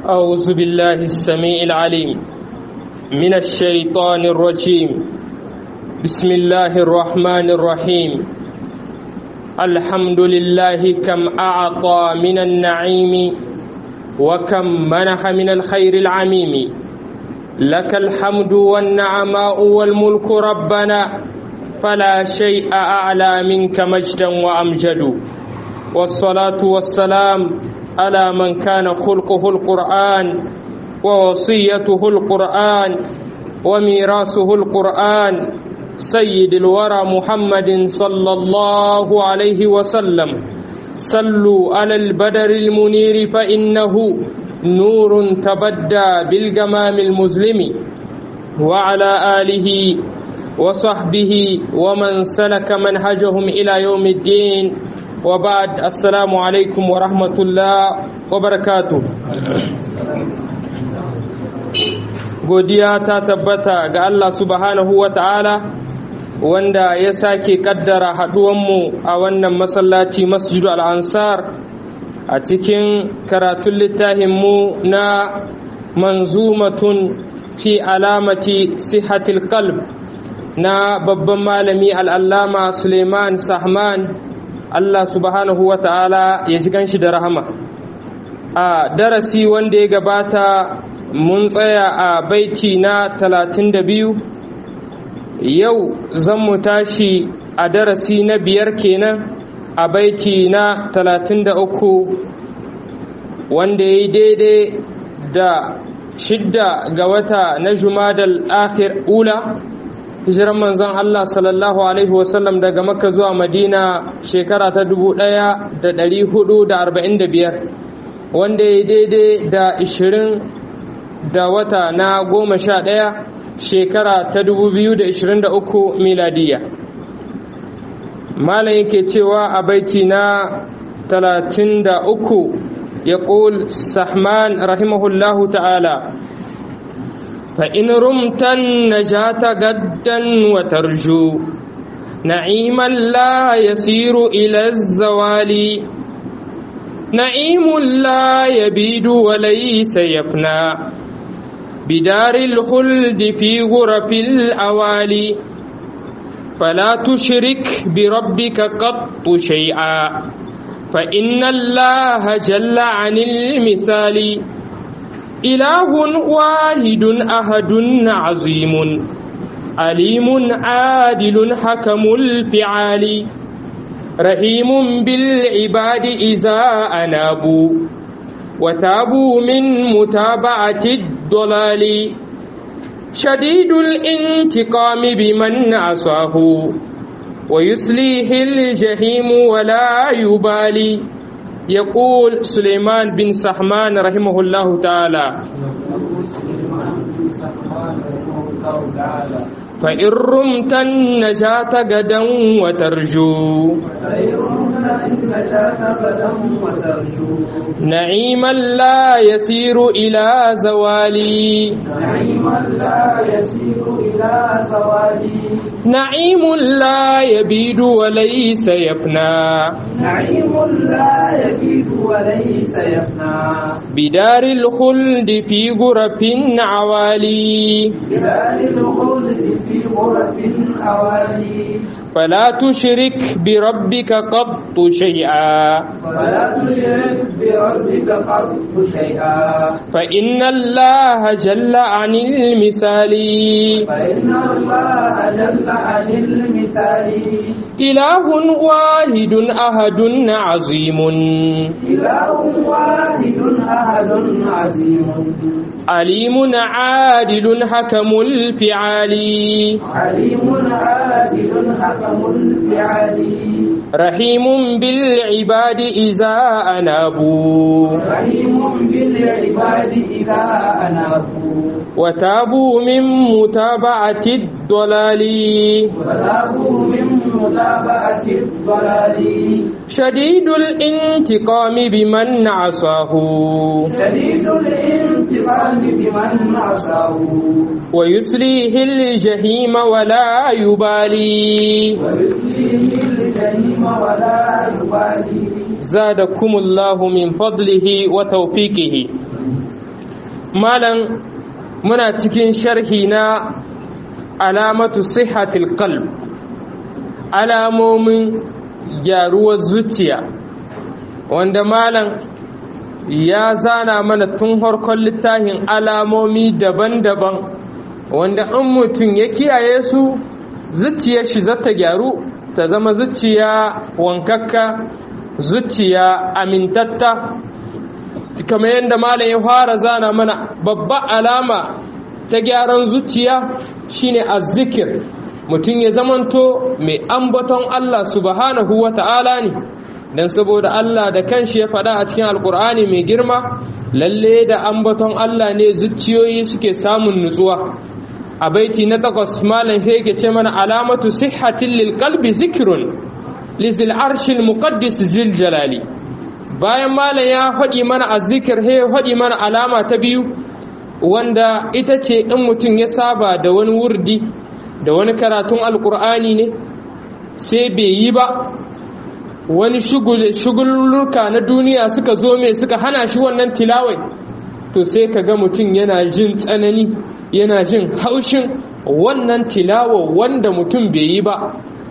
أعوذ بالله السميع العليم من الشيطان الرجيم بسم الله الرحمن الرحيم الحمد لله كم أعطى من النعيم وكم منح من الخير العميم لك الحمد والنعماء والملك ربنا فلا شيء أعلى منك مجدا وأمجد والصلاة والسلام على من كان خلقه القرآن ووصيته القرآن وميراثه القرآن سيد الورى محمد صلى الله عليه وسلم صلوا على البدر المنير فإنه نور تبدى بالجمام المظلم وعلى آله وصحبه ومن سلك منهجهم إلى يوم الدين وبعد السلام عليكم ورحمة الله وبركاته godiya ta tabbata ga Allah subhanahu wa ta'ala wanda ya sake kaddara haɗuwanmu a wannan masallaci masjidu al'ansar a cikin karatun littafinmu na manzumatun fi alamati sihatil qalb na babban malami al'allama suleiman sahman Allah subhanahu wa ta'ala ya ji ganshi da rahama a darasi wanda ya gabata mun tsaya a baiti na talatin da biyu yau zan mu tashi a darasi na biyar kenan a baiti na talatin da uku wanda ya yi daidai da shidda ga wata na jumadal akhir ula hijiran manzon Allah sallallahu alaihi wasallam daga makka zuwa madina shekara ta dubu ɗaya da ɗari hudu da arba'in da biyar wanda ya yi daidai da ishirin da wata na goma sha ɗaya shekara ta 2023 miladiya malam yake cewa a baiti na 33 ya ƙul sahman rahimahullahu ta'ala فإن رمت النجاة غدا وترجو نعيما لا يسير إلى الزوال نعيم لا يبيد وليس يفنى بدار الخلد في غرف الأوالي فلا تشرك بربك قط شيئا فإن الله جل عن المثال إله واحد أحد عظيم عليم عادل حكم الفعال رحيم بالعباد إذا أنابوا وتابوا من متابعة الضلال شديد الانتقام بمن عصاه ويسليه الجحيم ولا يبالي يقول سليمان بن سحمان رحمه الله تعالى فإن رمت النجاة غدا وترجو نعيما لا يسير إلى زوالي نعيما لا يسير إلى زوالي نعيم لا يبيد وليس يفنى نعيم لا يبيد وليس يفنى بدار الخلد في غرف عوالي بدار الخلد في غرف أوالي فلا تشرك بربك قط شيئا فلا تشرك بربك قط شيئا فإن الله جل عن المثال فإن الله جل عن المثال إله واحد أحد عظيم إله واحد أحد عظيم عليم عادل حكم الفعال عليم عادل حكم الفعال رحيم بالعباد إذا أنابوا رحيم بالعباد إذا أنابوا وتابوا من متابعة الضلال وتابوا من متابعة الضلال شديد الانتقام بمن عصاه شديد الانتقام بمن عصاه ويسليه الجحيم ولا يبالي ويسليه الجحيم ولا يبالي زادكم الله من فضله وتوفيقه malam muna cikin sharhi na alamatu sihhatil qalb alamomin gyaruwar zuciya wanda malam ya zana mana tun harkon littafin alamomi daban-daban wanda in mutum ya kiyaye su zuciyar shi zata gyaru ta zama zuciya wankakka zuciya amintatta kamar yadda malam ya fara zana mana babba alama ta gyaran zuciya shine azzikir mutum ya zamanto mai ambaton Allah subhanahu wa ta'ala ne don saboda Allah da kanshi ya faɗa a cikin alkur'ani mai girma lalle da ambaton Allah ne zuciyoyi suke samun nutsuwa a baiti na takwas malam sai yake ce mana alamatu sihhatin lil qalbi zikrun lizil arshil muqaddis zil jalali bayan malam ya faɗi mana azzikir he faɗi mana alama ta biyu wanda ita ce in mutum ya saba da wani wurdi da wani karatun alkur'ani ne sai bai yi ba wani shugulluka na duniya suka zo mai suka hana shi wannan tilawai to sai ka ga mutum yana jin tsanani yana jin haushin wannan tilawa wanda mutum bai yi ba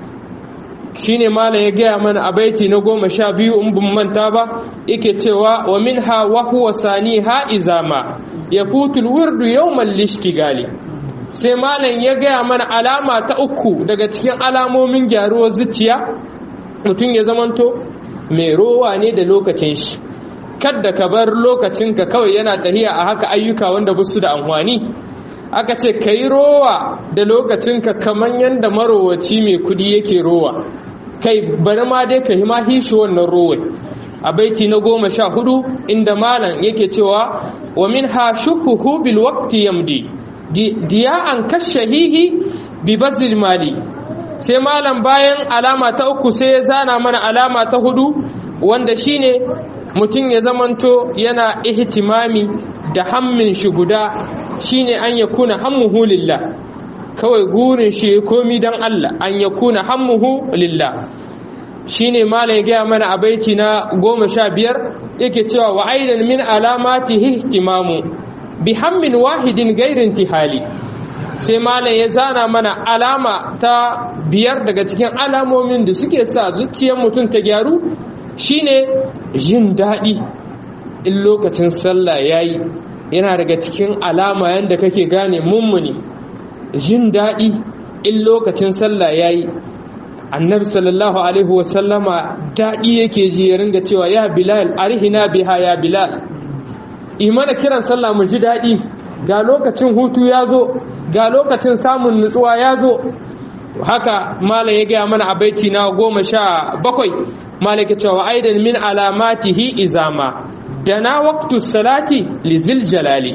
shine malam ya gaya mana a baiti na goma sha biyu in bin manta ba yake cewa wa minha wa huwa saniha izama yafutul wirdu yawmal lishtigali sai malam ya gaya mana alama ta uku daga cikin alamomin gyaruwar zuciya mutum ya zamanto mai rowa ne da lokacin shi kadda ka bar lokacinka kawai yana tahiya a haka ayyuka wanda ba su da amfani aka ce ka yi rowa da lokacinka kamar yadda marowaci mai kudi yake rowa kai bari ma dai ka ma hishi wannan rowai a baiti na goma sha hudu inda malam yake cewa wa min ha shuhuhu bil waqti yamdi diya'an kashahihi bi bazil mali sai malam bayan alama ta uku sai ya zana mana alama ta hudu wanda shine mutum ya zamanto yana ihtimami da hammin shi guda shine an yakuna hammuhu lillah kawai gurin shi komi dan Allah an yakuna hammuhu lillah shine malam ya gaya mana a baiti na goma sha biyar yake cewa wa aidan min alamatihi ihtimamu bi hammin wahidin gairin tihali sai malam ya zana mana alama ta biyar daga cikin alamomin da suke sa zuciyar mutum ta gyaru shine jin daɗi in lokacin sallah yayi yana daga cikin alama yadda kake gane mummuni jin daɗi in lokacin sallah yayi annabi sallallahu alaihi wasallama daɗi yake ji ya ringa cewa ya bilal arihina biha ya bilal imana kiran sallah mu ji daɗi ga lokacin hutu ya zo ga lokacin samun nutsuwa ya zo haka malam ya gaya mana a baiti na goma sha bakwai malam ke cewa aidan min alamatihi izama da na waktu salati lizil jalali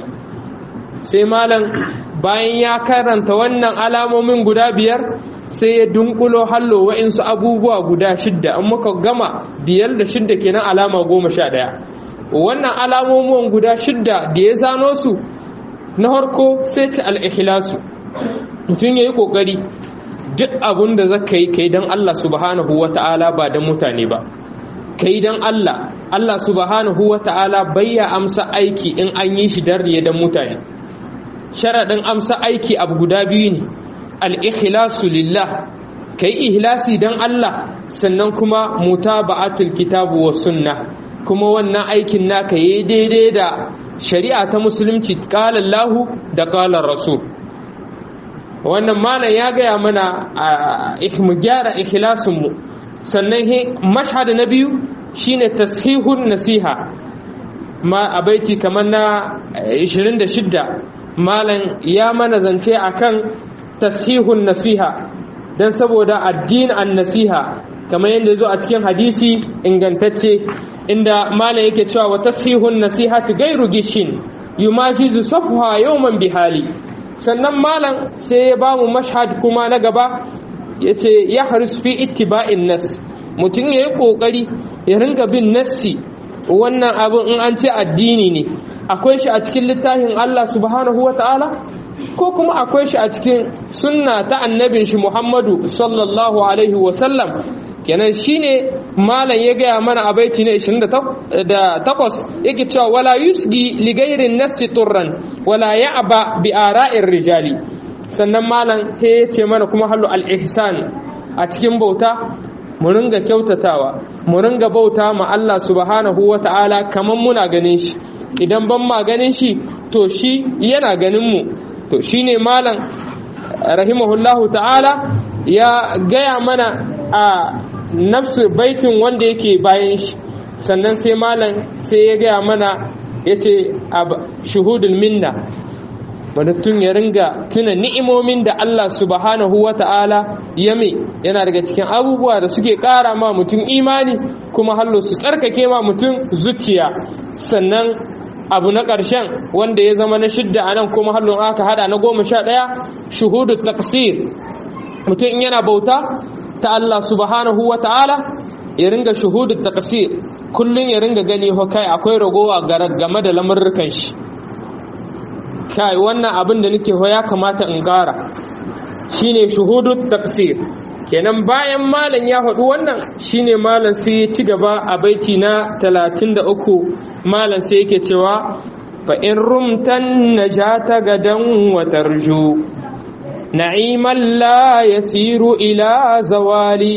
sai malam bayan ya karanta wannan alamomin guda biyar sai ya dunkulo hallo wa'insu abubuwa guda shidda an muka gama biyar da shidda kenan alama goma sha ɗaya wannan alamomin guda shidda da ya zano su na harko sai ci al'ihilasu mutum ya yi ƙoƙari duk abin da za ka yi ka yi don Allah subhanahu wa ta'ala ba don mutane ba ka yi don Allah Allah subhanahu wa ta'ala bayya amsa aiki in an yi shi don riye don mutane sharaɗin amsa aiki abu guda biyu ne al'ihilasu lillah ka yi ihlasi don Allah sannan kuma mutaba'atul kitabu wa sunna kuma wannan aikin naka yi daidai da shari'a ta musulunci ƙalar lahu da ƙalar rasul wannan malam ya gaya mana mu gyara ikhlasinmu sannan mashhad na biyu shine tashihun nasiha ma a baiti kamar na 26 malam ya mana zance akan tashihun nasiha don saboda addin an nasiha kamar yadda zo a cikin hadisi ingantacce inda malam yake cewa wa tashihun nasihati gairu gishin yumajizu safha yawman bihali sannan malam sai ya bamu mashhad kuma na gaba yace ya haris fi ittiba'in nas mutum yayi kokari ya ringa bin nassi wannan abin in an ce addini ne akwai shi a cikin littafin Allah subhanahu wataala ko kuma akwai shi a cikin sunna ta annabin shi Muhammadu sallallahu alaihi wasallam kenan shine malam ya gaya mana a baiti na 28 yake cewa wala yusgi li ghairin nasi turran wala ya'ba bi ara'ir rijali sannan malam he ya ce mana kuma hallu al-ihsan a cikin bauta mu ringa kyautatawa mu ringa bauta ma Allah subhanahu wata'ala kaman muna ganin shi idan ban ma ganin shi to shi yana ganin mu to shine malam rahimahullahu ta'ala ya gaya mana a nafsu baitin wanda yake bayan shi sannan sai malam sai ya gaya mana ya ce shuhudul minna mutum ya ringa tuna ni'imomin da Allah subhanahu wa ta'ala ya mai yana daga cikin abubuwa da suke ƙara ma mutum imani kuma hallo su tsarkake ma mutum zuciya sannan abu na ƙarshen wanda ya zama na shidda a nan kuma hallon aka hada na goma sha ɗaya shuhudu taksir mutum in yana bauta ta Allah subhanahu wa ta'ala ya ringa shuhudu taksir kullum ya ringa gani ho kai akwai ragowa game da lamurrukan shi kai wannan abin da nake ho ya kamata in gara shine shuhudu taksir kenan bayan malam ya faɗi wannan shine malam sai ya ci gaba a baiti na 33 malam sai yake cewa fa in rumtan najata gadan wa tarju na'iman la yasiru ila zawali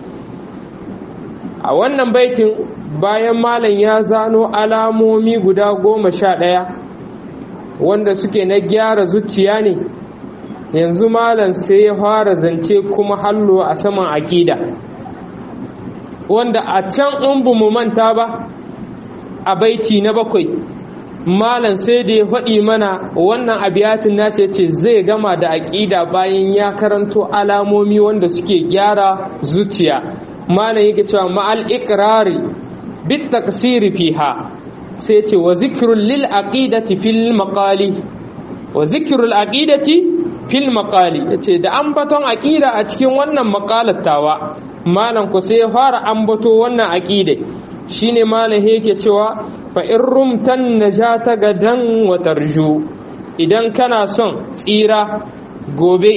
a wannan baitin bayan malam ya zano alamomi guda goma sha ɗaya wanda suke na gyara zuciya ne yanzu malam sai ya fara zance kuma hallo a saman aƙida wanda a can in bu mu manta ba a baiti na bakwai malam sai da ya faɗi mana wannan abiyatin nashi ce zai gama da aƙida bayan ya karanto alamomi wanda suke gyara zuciya malam yake cewa ma'al iqrari bit taksiri fiha sai ce wa zikrul lil aqidati fil maqali wa zikrul aqidati fil maqali yace da ambaton aqida a cikin wannan maqalattawa malam ku sai ya fara ambato wannan aqida shine malam yake cewa fa in rumtan najata gadan wa tarju idan kana son tsira gobe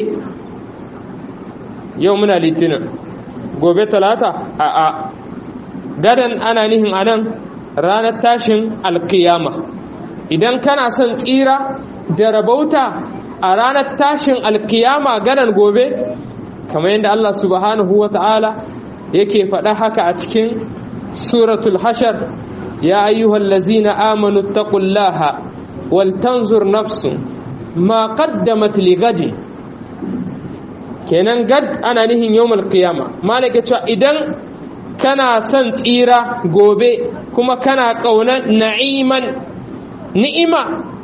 yau muna litinin gobe talata a a gadan ana nihin anan ranar tashin alkiyama idan kana son tsira da rabauta a ranar tashin alkiyama gadan gobe kamar yadda Allah subhanahu wa ta'ala yake faɗa haka a cikin suratul hashar ya ayyuhal lazina amanu taqullaha wal tanzur nafsun ma qaddamat li gadin kenan gad ana nihin yawmal qiyama malaka cewa idan kana son tsira gobe kuma kana ƙaunar na'iman ni'ima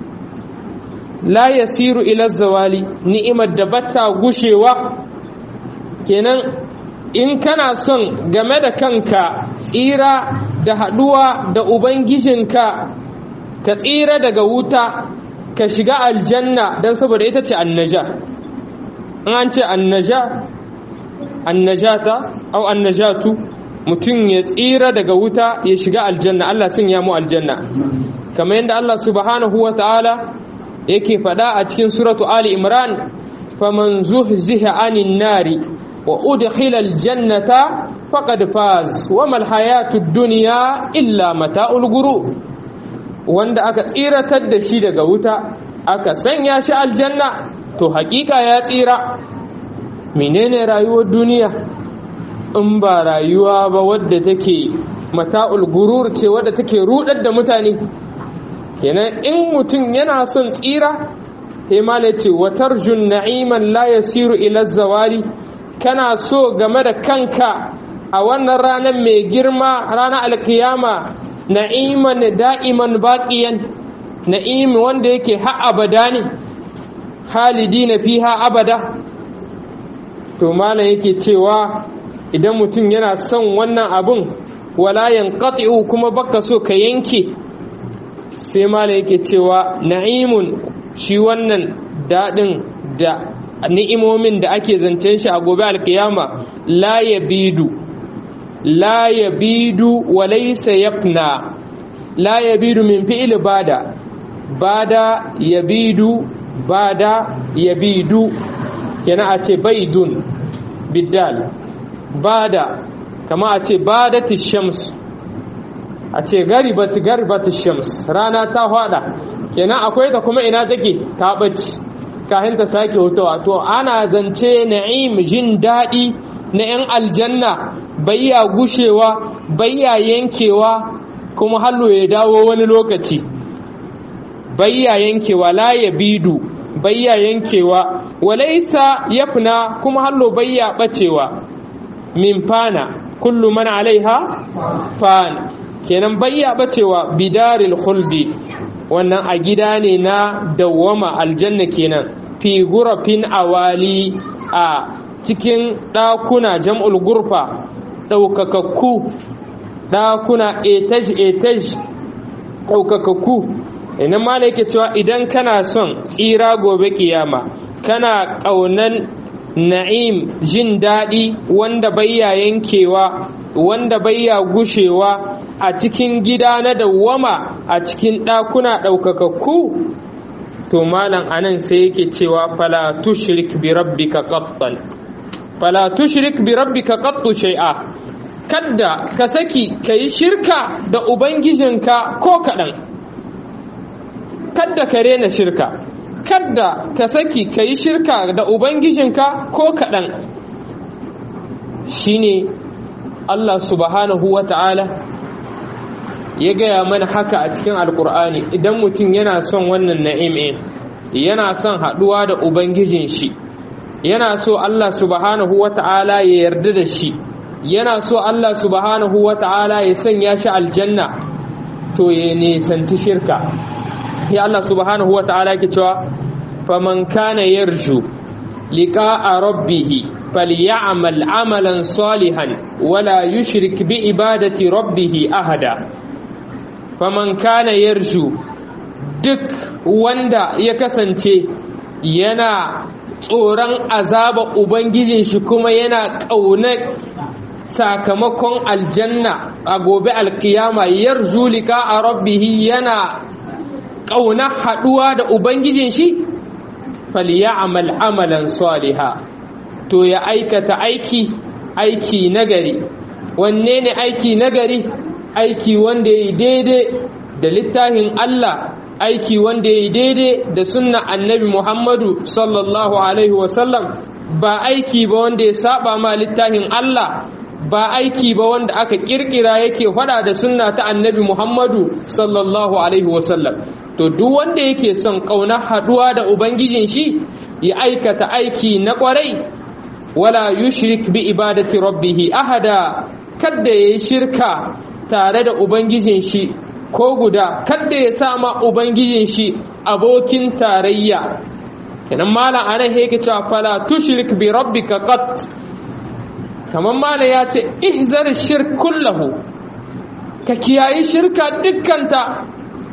la yasiru ila zawali ni'imar da batta gushewa kenan in kana son game da kanka tsira da haɗuwa da ubangijinka ka tsira daga wuta ka shiga aljanna don saboda ita ce annaja an ce annaja annajata au annajatu mutum ya tsira daga wuta ya shiga aljanna Allah sun ya mu aljanna kamar yadda Allah subhanahu wa ta'ala yake faɗa a cikin suratu Ali Imran faman zuhziha anin nari wa udkhila aljannata faqad faz wa mal hayatud dunya illa mata'ul gurur wanda aka tsiratar da shi daga wuta aka sanya shi aljanna to hakika ya tsira menene rayuwar duniya in ba rayuwa ba wadda take mata'ul gurur ce wadda take rudar da mutane kenan in mutum yana son tsira himala ce watarjun na'iman la yasiru ila zawali kana so game da kanka a wannan ranar mai girma ranar alkiyama na'iman da'iman baqiyan na'im wanda yake ha abada ne halidina fiha abada to malam yake cewa idan mutum yana son wannan abun wala yanqati'u kuma baka so ka yanke sai malam yake cewa na'imun shi wannan dadin da ni'imomin da ake zancen shi a gobe alkiyama la yabidu la yabidu wa laysa yafna la yabidu min fi'il bada bada yabidu bada yabidu kenan a ce baidun biddal bada kama a ce badati shams a ce garibat garibati shams rana ta fada kenan akwai ta kuma ina take ta bace kafin ta sake hutawa to ana zance na'im jin daɗi na 'yan aljanna bayya gushewa bayya yankewa kuma hallo ya dawo wani lokaci bayya yankewa la ya bidu bayya yankewa walaisa yafna kuma hallo bayya bacewa min fana kullu man alaiha fan kenan bayya bacewa bidaril khuldi wannan a gida ne na dawwama aljanna kenan fi gurafin awali a cikin ɗakuna jam'ul gurfa ɗaukakakku ɗakuna etaj-etaj ɗaukakakku inan ma yake cewa idan kana son tsira gobe kiyama kana ƙaunan na'im jin daɗi wanda bayya yankewa wanda bayya gushewa a cikin gida na dawwama a cikin ɗakuna ɗaukakakku to malam anan sai yake cewa fala tushrik bi rabbika qattan fala tushrik bi rabbika qattu shay'a kadda ka saki kai shirka da ubangijinka ko kadan kadda ka rena shirka kadda ka saki kai shirka da ubangijinka ko kadan shine Allah subhanahu wata'ala ya gaya mana haka a cikin alkur'ani idan mutum yana son wannan na'im yana son haɗuwa da ubangijin shi yana so Allah subhanahu wata'ala ya yarda da shi yana so Allah subhanahu wata'ala ya sanya shi aljanna to ya nisanci shirka ya Allah subhanahu wata'ala ke cewa faman kana yarju liqa'a rabbih falyamal amalan salihan wala yushrik bi ibadati rabbih ahada faman kana yarju duk wanda ya kasance yana tsoron azaba ubangijin shi kuma yana ƙaunar sakamakon aljanna a gobe alkiyama yarju lika a rabbihi yana ƙaunar haɗuwa da ubangijin shi falyamal amalan saliha to ya aikata aiki aiki nagari wanne ne aiki nagari aiki wanda ya yi daidai da littafin Allah aiki wanda ya yi daidai da sunna annabi Muhammadu sallallahu Alaihi wasallam ba aiki ba wanda ya saba ma littafin Allah ba aiki ba wanda aka kirkira yake fada da sunna ta annabi Muhammadu sallallahu Alaihi wasallam to duk wanda yake son ƙaunar haɗuwa da Ubangijin shi ya aikata aiki na ƙwarai wala yushrik bi ibadati rabbihi ahada kadda ya yi shirka tare da Ubangijin shi ko guda kadda ya sama Ubangijin shi abokin tarayya kenan malam anan yake cewa fala tushrik bi rabbika qat kamar malam ya ce ihzar shirk kullahu ka kiyayi shirka dukkanta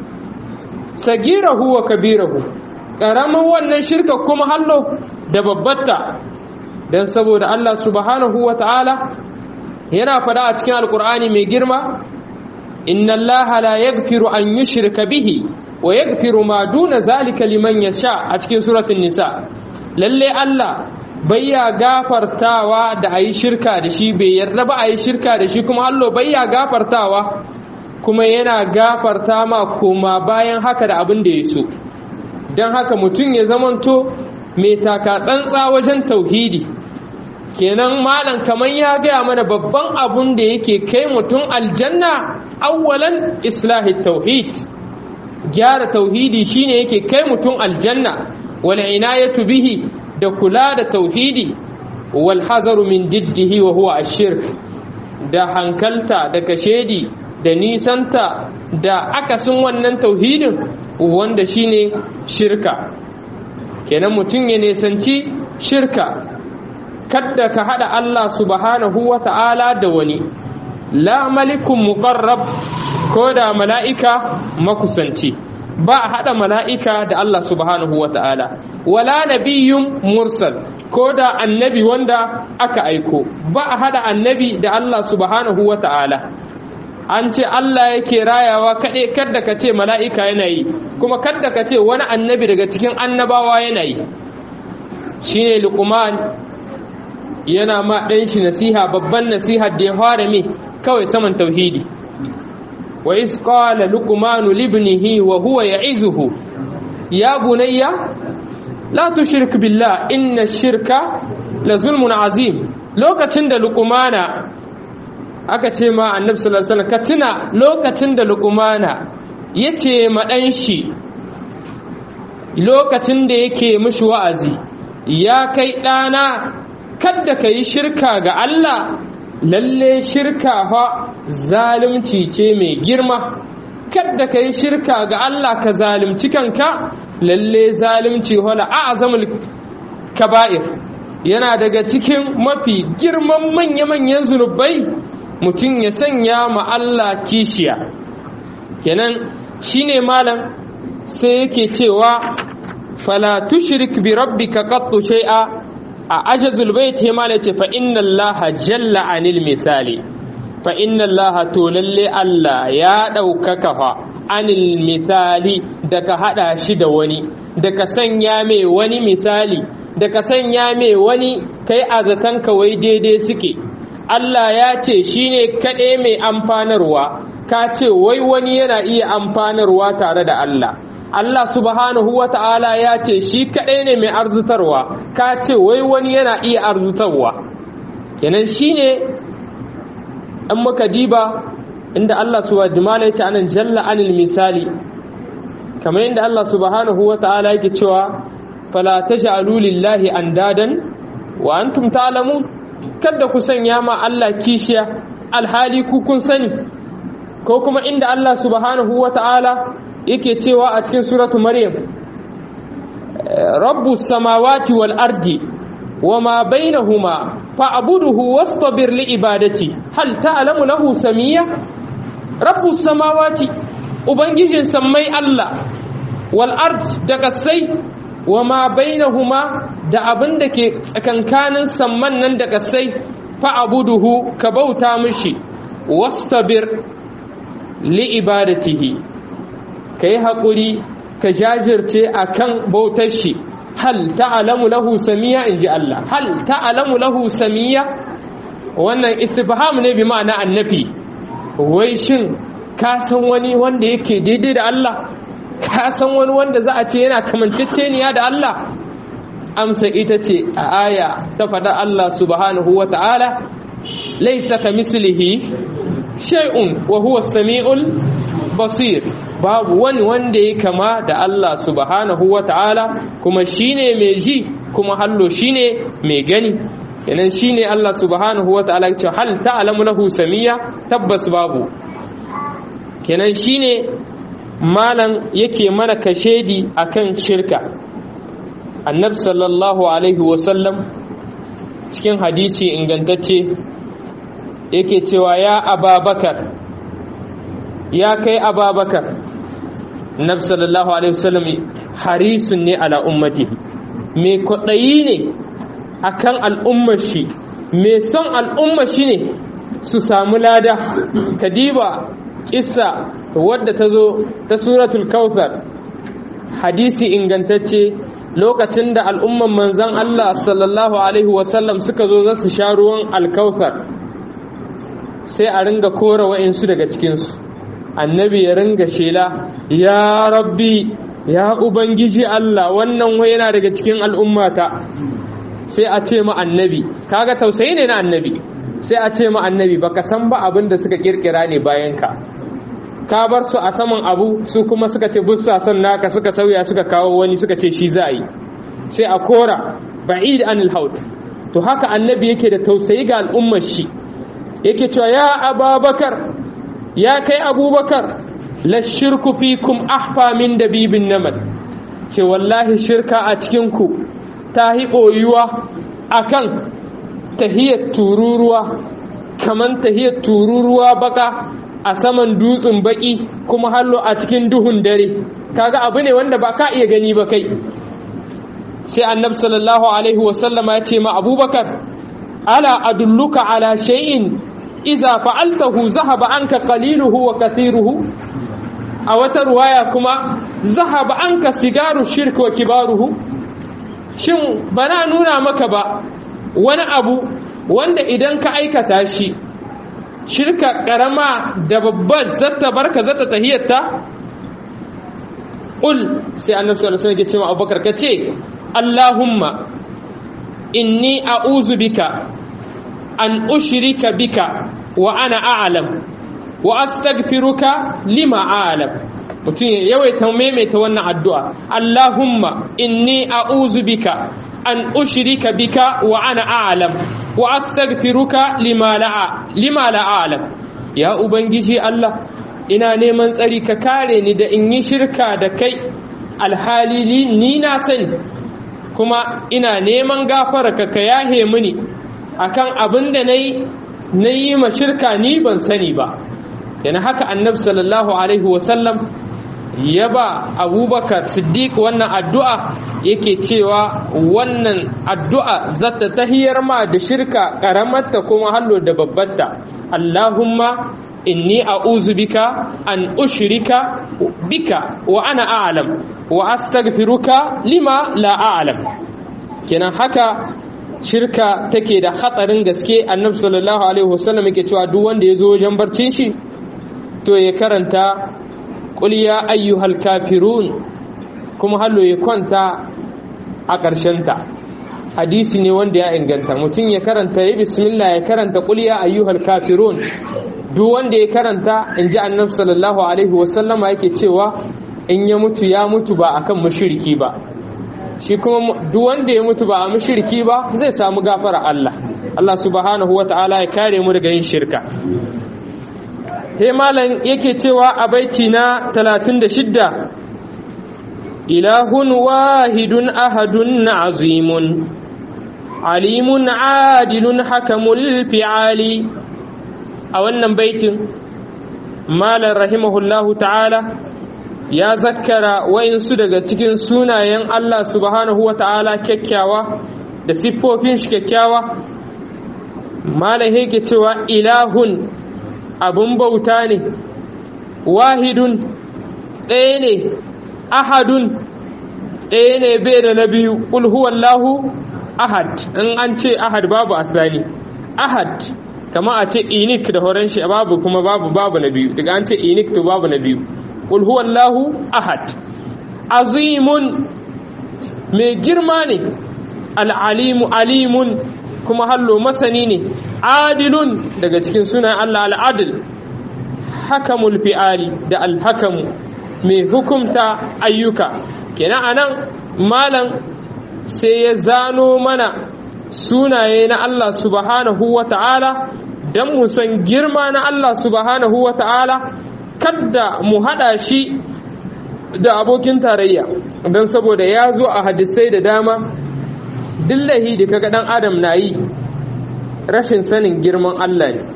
sagirahu wa kabirahu ƙaramin wannan shirka kuma hallo da babbatta don saboda Allah subhanahu wa ta'ala yana fada a cikin alkur'ani mai girma inna Allah la yaghfiru an yushrika bihi wa yaghfiru ma duna zalika liman yasha a cikin suratul nisa lalle Allah bayya gafartawa da ayi shirka da shi bai yarda ba ayi shirka da shi kuma Allah bayya gafartawa kuma yana gafarta ma koma bayan haka da abin da ya so don haka mutum ya zamanto mai taka tsantsa wajen tauhidi kenan malam kamar ya gaya mana babban abun da yake kai mutum aljanna awwalan islahi tauhid gyara tauhidi shine yake kai mutum aljanna wal inayatu bihi da kula da tauhidi wal hazaru min diddihi wa huwa ashirk da hankalta da kashedi da nisanta da akasin wannan tauhidin wanda shine shirka kenan mutum ya nisanci shirka kadda ka hada Allah subhanahu wa ta'ala da wani la malikun muqarrab ko da mala'ika makusanci ba a hada mala'ika da Allah subhanahu wa ta'ala wala nabiyyun mursal ko da annabi wanda aka aiko ba a hada annabi da Allah subhanahu wa ta'ala an ce Allah yake rayawa kaɗai kadda ka ce mala'ika yana yi kuma kadda ka ce wani annabi daga cikin annabawa yana yi shi ne lukuman yana ma ɗan shi nasiha babban nasiha da ya fara me kawai saman tauhidi wa is qala luqmanu libnihi wa huwa ya'izuhu ya bunayya la tushrik billah inna shirka la zulmun azim lokacin da luqmana aka ce ma annabi sallallahu alaihi wasallam ka tuna lokacin da luqmana yace ma dan shi lokacin da yake mishi wa'azi ya kai ɗana kadda ka yi shirka ga Allah lalle shirka fa zalunci ce mai girma kadda ka yi shirka ga Allah ka zalunci kanka lalle zalunci wala a'zamul kaba'ir yana daga cikin mafi girman manya-manyan zunubai mutum ya sanya ma Allah kishiya kenan shine malam sai yake cewa fala tushrik bi rabbika qattu shay'a a ajazul bait he mala ce fa inna allaha jalla anil misali fa inna allaha to lalle Allah ya ɗaukaka fa anil misali daga hada shi da wani daga sanya mai wani misali daga sanya mai wani kai azatan wai daidai suke Allah ya ce shine kaɗai mai amfanarwa ka ce wai wani yana iya amfanarwa tare da Allah Allah subhanahu wa ta'ala ya ce shi kaɗai ne mai arzutarwa ka ce wai wani yana iya arzutarwa kenan shi ne an muka diba inda Allah subhanahu ya ce anan jalla anil misali kamar inda Allah subhanahu wa ta'ala yake cewa fala taj'alu lillahi andadan wa antum ta'lamun kada ku sanya ma Allah kishiya alhali ku kun sani ko kuma inda Allah subhanahu wa ta'ala yake cewa a cikin suratu maryam rabbu samawati wal ardi wama bainahuma fa'buduhu wastabir li ibadati hal ta'lamu lahu samiyya rabbu samawati ubangijin sammai Allah wal ard da kasai wama bainahuma da abin da ke tsakankanin samman nan da kasai fa'buduhu ka bauta mishi wastabir li ibadatihi ka yi haƙuri ka jajirce a kan bautar shi hal ta'alamu lahu samiya in ji Allah hal ta'alamu lahu samiya wannan istifham ne bi ma'ana annafi wai shin ka san wani wanda yake daidai da Allah ka san wani wanda za a ce yana kamanceceniya da Allah amsa ita ce a aya ta faɗa Allah subhanahu wa ta'ala laisa ka mislihi shay'un wa huwa samiul basir babu wani wanda ya kama da Allah subhanahu wa ta'ala kuma shine mai ji kuma hallo shine mai gani kenan shine Allah subhanahu wa ta'ala ce hal ta'lamu lahu samiya tabbas babu kenan shine malam yake mana kashedi akan shirka annabi sallallahu alaihi wasallam cikin hadisi ingantacce yake cewa ya ababakar ya kai ababakar nabi sallallahu alaihi wasallam harisun ne ala ummati mai kwaɗayi ne akan al'ummar shi mai son al'ummar shi ne su samu lada kadiba kissa wadda ta zo ta suratul kautsar hadisi ingantacce lokacin da al'umman manzan Allah sallallahu alaihi wasallam suka zo za su sha ruwan alkautsar sai a ringa kora wa'insu daga cikinsu annabi ya ringa shela ya rabbi ya ubangiji Allah wannan wai yana daga cikin al'ummata sai a ce ma annabi kaga tausayi ne na annabi sai a ce ma annabi baka san ba abin da suka kirkira ne bayan ka ka bar su a saman abu su kuma suka ce bussa son naka suka sauya suka kawo wani suka ce shi za a yi sai a kora ba'id anil haud to haka annabi yake da tausayi ga al'ummar shi yake cewa ya ababakar ya kai abubakar la shirku fikum ahfa min dabibin namal ce wallahi shirka a cikinku ta hi ɓoyuwa a kan tahiyar tururuwa kaman tahiyar tururuwa baka a saman dutsen baki kuma hallo a cikin duhun dare kaga abu ne wanda ba ka iya gani ba kai sai annab sallallahu alaihi wasallama ya ce ma abubakar ala adulluka ala shay'in iza fa'altahu zahaba anka qaliluhu wa kathiruhu a wata ruwaya kuma zahaba anka sigaru shirk wa kibaruhu shin bana nuna maka ba wani abu wanda idan ka aikata shi shirka karama da babbar zata barka zata tahiyyata qul sai annabi sallallahu alaihi wasallam ya ce ma abubakar ka ce allahumma inni a'udhu bika an ushrika bika wa ana a'lam wa astaghfiruka lima a'lam mutum ya yawaita maimaita wannan addu'a Allahumma inni a'udhu bika an ushrika bika wa ana a'lam wa astaghfiruka lima la lima la a'lam ya ubangiji Allah ina neman tsari ka kare ni da in yi shirka da kai alhali ni na sani kuma ina neman gafara ka ka yahe mini akan abin da nayi nayi ma shirka ni ban sani ba yana haka annabi sallallahu alaihi wasallam ya ba abubakar siddiq wannan addu'a yake cewa wannan addu'a zata tahiyar ma da shirka karamarta kuma hallo da babbarta allahumma inni a'udhu bika an ushrika bika wa ana a'lam wa astaghfiruka lima la a'lam kenan haka shirka take da hatsarin gaske annabi sallallahu alaihi wasallam yake cewa duk wanda ya zo wajen barcin shi to ya karanta qul ya ayyuhal kafirun kuma hallo ya kwanta a ƙarshen ta hadisi ne wanda ya inganta mutum ya karanta ya bismillah ya karanta qul ya ayyuhal kafirun duk wanda ya karanta inji annabi sallallahu alaihi wasallama yake cewa in ya mutu ya mutu ba akan mushriki ba shi kuma duk wanda ya mutu ba a mushriki ba zai samu gafara Allah Allah subhanahu wata'ala ya kare mu daga yin shirka he malam yake cewa a baiti na 36 ilahun wahidun ahadun azimun alimun adilun hakamul fi'ali a wannan baitin malam rahimahullahu ta'ala ya zakkara wa'insu daga cikin sunayen Allah subhanahu wa ta'ala kyakkyawa da siffofin shi kyakkyawa malam yake cewa ilahun abun bauta ne wahidun ɗaya ne ahadun ɗaya ne bai da na biyu ƙulhuwallahu ahad in an ce ahad babu asali ahad kama a ce inik da horon shi babu kuma babu babu na biyu daga an ce inik to babu na biyu qul huwallahu ahad azimun mai girma ne al'alimu alimun kuma hallo masani ne adilun daga cikin sunan Allah al'adil hakamul fi'ali da alhakamu mai hukumta ayyuka kenan anan malam sai ya zano mana sunaye na Allah subhanahu wa ta'ala don mu san girma na Allah subhanahu wa ta'ala kadda mu haɗa shi da abokin tarayya don saboda ya zo a hadisai da dama dillahi da kaga ɗan adam na yi rashin sanin girman Allah ne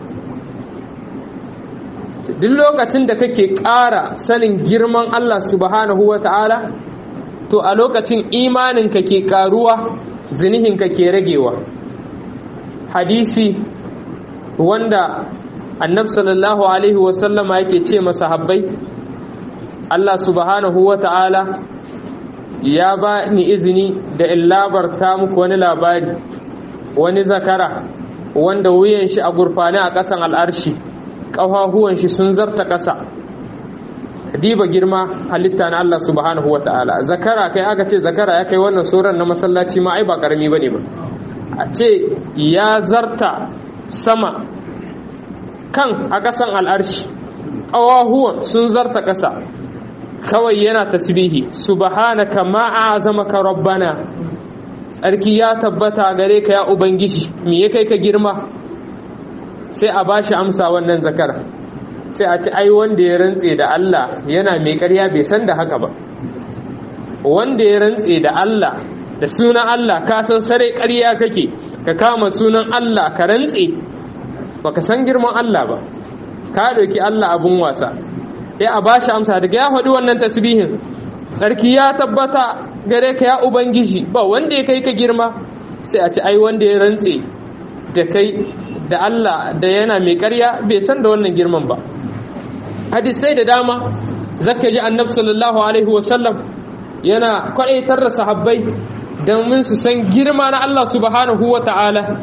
duk lokacin da kake ƙara sanin girman Allah subhanahu wa ta'ala to a lokacin imaninka ke ƙaruwa zinihinka ke ragewa hadisi wanda annab sallallahu alaihi wasallama yake ce masahabbai Allah subhanahu wa ta'ala ya ba ni izini da in labarta muku wani labari wani zakara wanda wuyan shi a gurfani a ƙasan al'arshi ƙafafuwan shi sun zarta ƙasa diba girma halitta na Allah subhanahu wa ta'ala zakara kai aka ce zakara ya kai wannan suran na masallaci ma ai ba ƙarami ba ne ba a ce ya zarta sama kan a ƙasan al'arshi ƙawahuwan sun zarta ƙasa kawai yana tasbihi subhanaka ma azamaka rabbana tsarki ya tabbata gare ka ya ubangiji me ya kai ka girma sai a bashi amsa wannan zakara sai a ci ai wanda ya rantse da Allah yana mai ƙarya bai san da haka ba wanda ya rantse da Allah da sunan Allah ka san sare ƙarya kake ka kama sunan Allah ka rantse baka san girman Allah ba ka doki Allah abun wasa ya a bashi amsa daga ya faɗi wannan tasbihin tsarki ya tabbata gare ka ya ubangiji ba wanda ya kai ka girma sai a ci ai wanda ya rantse da kai da Allah da yana mai ƙarya bai san da wannan girman ba hadisai da dama zaka ji annabi sallallahu alaihi wasallam yana kwadaitar da sahabbai domin su san girma na Allah subhanahu wa ta'ala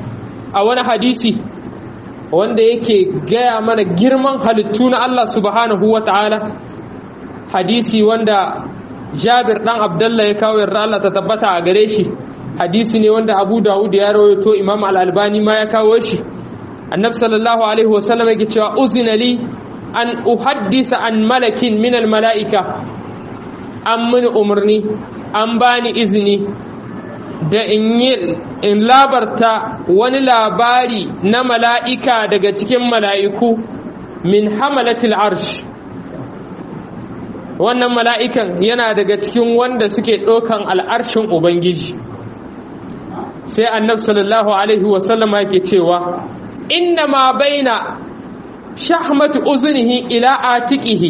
a wani hadisi wanda yake gaya mana girman halittu na Allah subhanahu wa ta'ala hadisi wanda jabir dan abdullah ya kawo yarda Allah ta tabbata a gare shi hadisi ne wanda abu dawud ya rawaito imam al-albani ma ya kawo shi annab sallallahu alaihi wasallam yake cewa uzina li an uhaddisa an malakin min al-mala'ika an mini umarni an bani izini da in yi in labarta wani labari na mala'ika daga cikin mala'iku min hamalatil arsh wannan mala'ikan yana daga cikin wanda suke ɗaukan al'arshin ubangiji sai annab sallallahu alaihi wasallama yake cewa inna ma baina shahmatu uzunihi ila atiqihi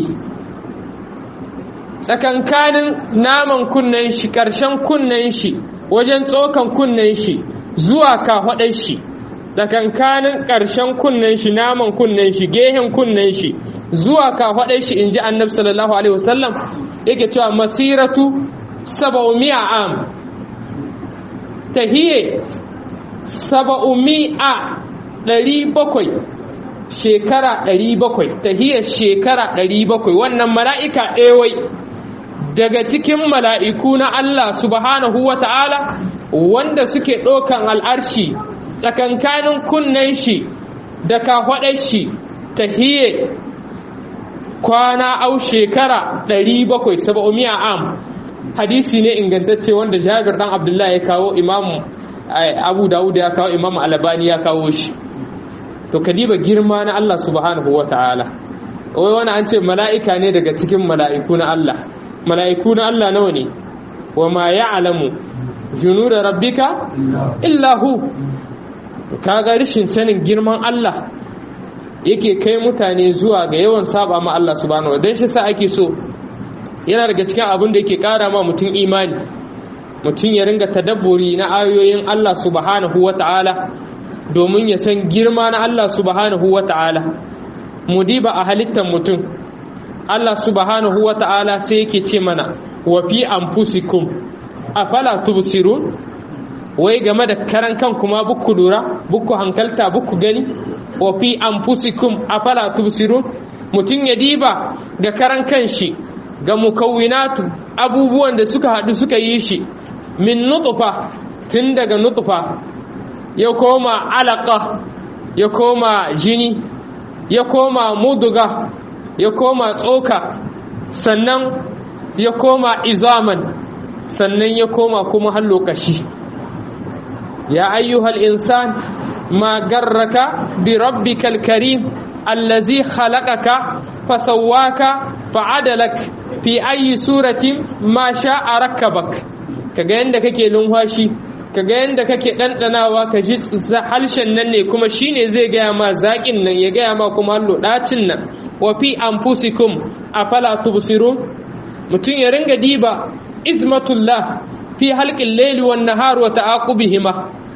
tsakankanin naman kunnen shi ƙarshen kunnen shi wajen tsokan kunnen shi zuwa kafaɗar shi tsakankanin ƙarshen kunnen shi naman kunnen shi gehen kunnen shi zuwa kafaɗar shi in ji annabi sallallahu alaihi wasallam yake cewa masiratu saba'umi'a am tahiye saba'umi'a ɗari bakwai shekara ɗari bakwai tahiyar shekara ɗari bakwai wannan mala'ika ɗewai daga cikin mala'iku na Allah subhanahu wa ta'ala wanda suke ɗaukan al'arshi tsakankanin kunnen shi da kafaɗar shi tahiye kwana au shekara 770 am hadisi ne ingantacce wanda jabir dan abdullahi ya kawo imamu abu dawud ya kawo imamu albani ya kawo shi to kadiba girma na Allah subhanahu wa ta'ala wai wani an ce mala'ika ne daga cikin mala'iku na Allah mala'iku na Allah nawa ne wa ma ya'lamu junuda rabbika illa hu kaga rishin sanin girman Allah yake kai mutane zuwa ga yawan saba ma Allah subhanahu wa dan shi sa ake so yana daga cikin abin da yake kara ma mutum imani mutum ya ringa tadabburi na ayoyin Allah subhanahu wa ta'ala domin ya san girma na Allah subhanahu wa ta'ala mudiba a halittar mutum Allah subhanahu wa ta'ala sai yake ce mana wa fi anfusikum afala tubsirun wai game da karan kan kuma buku lura buku hankalta buku gani wa fi anfusikum afala tubsirun mutum ya diba ga karan kanshi ga mukawwinatu abubuwan da suka haɗu suka yi shi min nutfa tun daga nutfa ya koma alaka ya koma jini ya koma muduga ya koma tsoka sannan ya koma izaman sannan ya koma kuma har lokaci ya ayyuhal insan ma garraka bi rabbikal karim allazi khalaqaka fasawwaka fa'adalak fi ayi suratin ma sha'a rakkabak kaga yanda kake lumfashi kaga yanda kake ɗanɗanawa ka ji halshen nan ne kuma shine zai gaya ma zaƙin nan ya gaya ma kuma hallo ɗacin nan wa fi anfusikum afala tubsirun mutum ya ringa diba izmatullah fi halqil layli wan nahar wa ta'aqubihima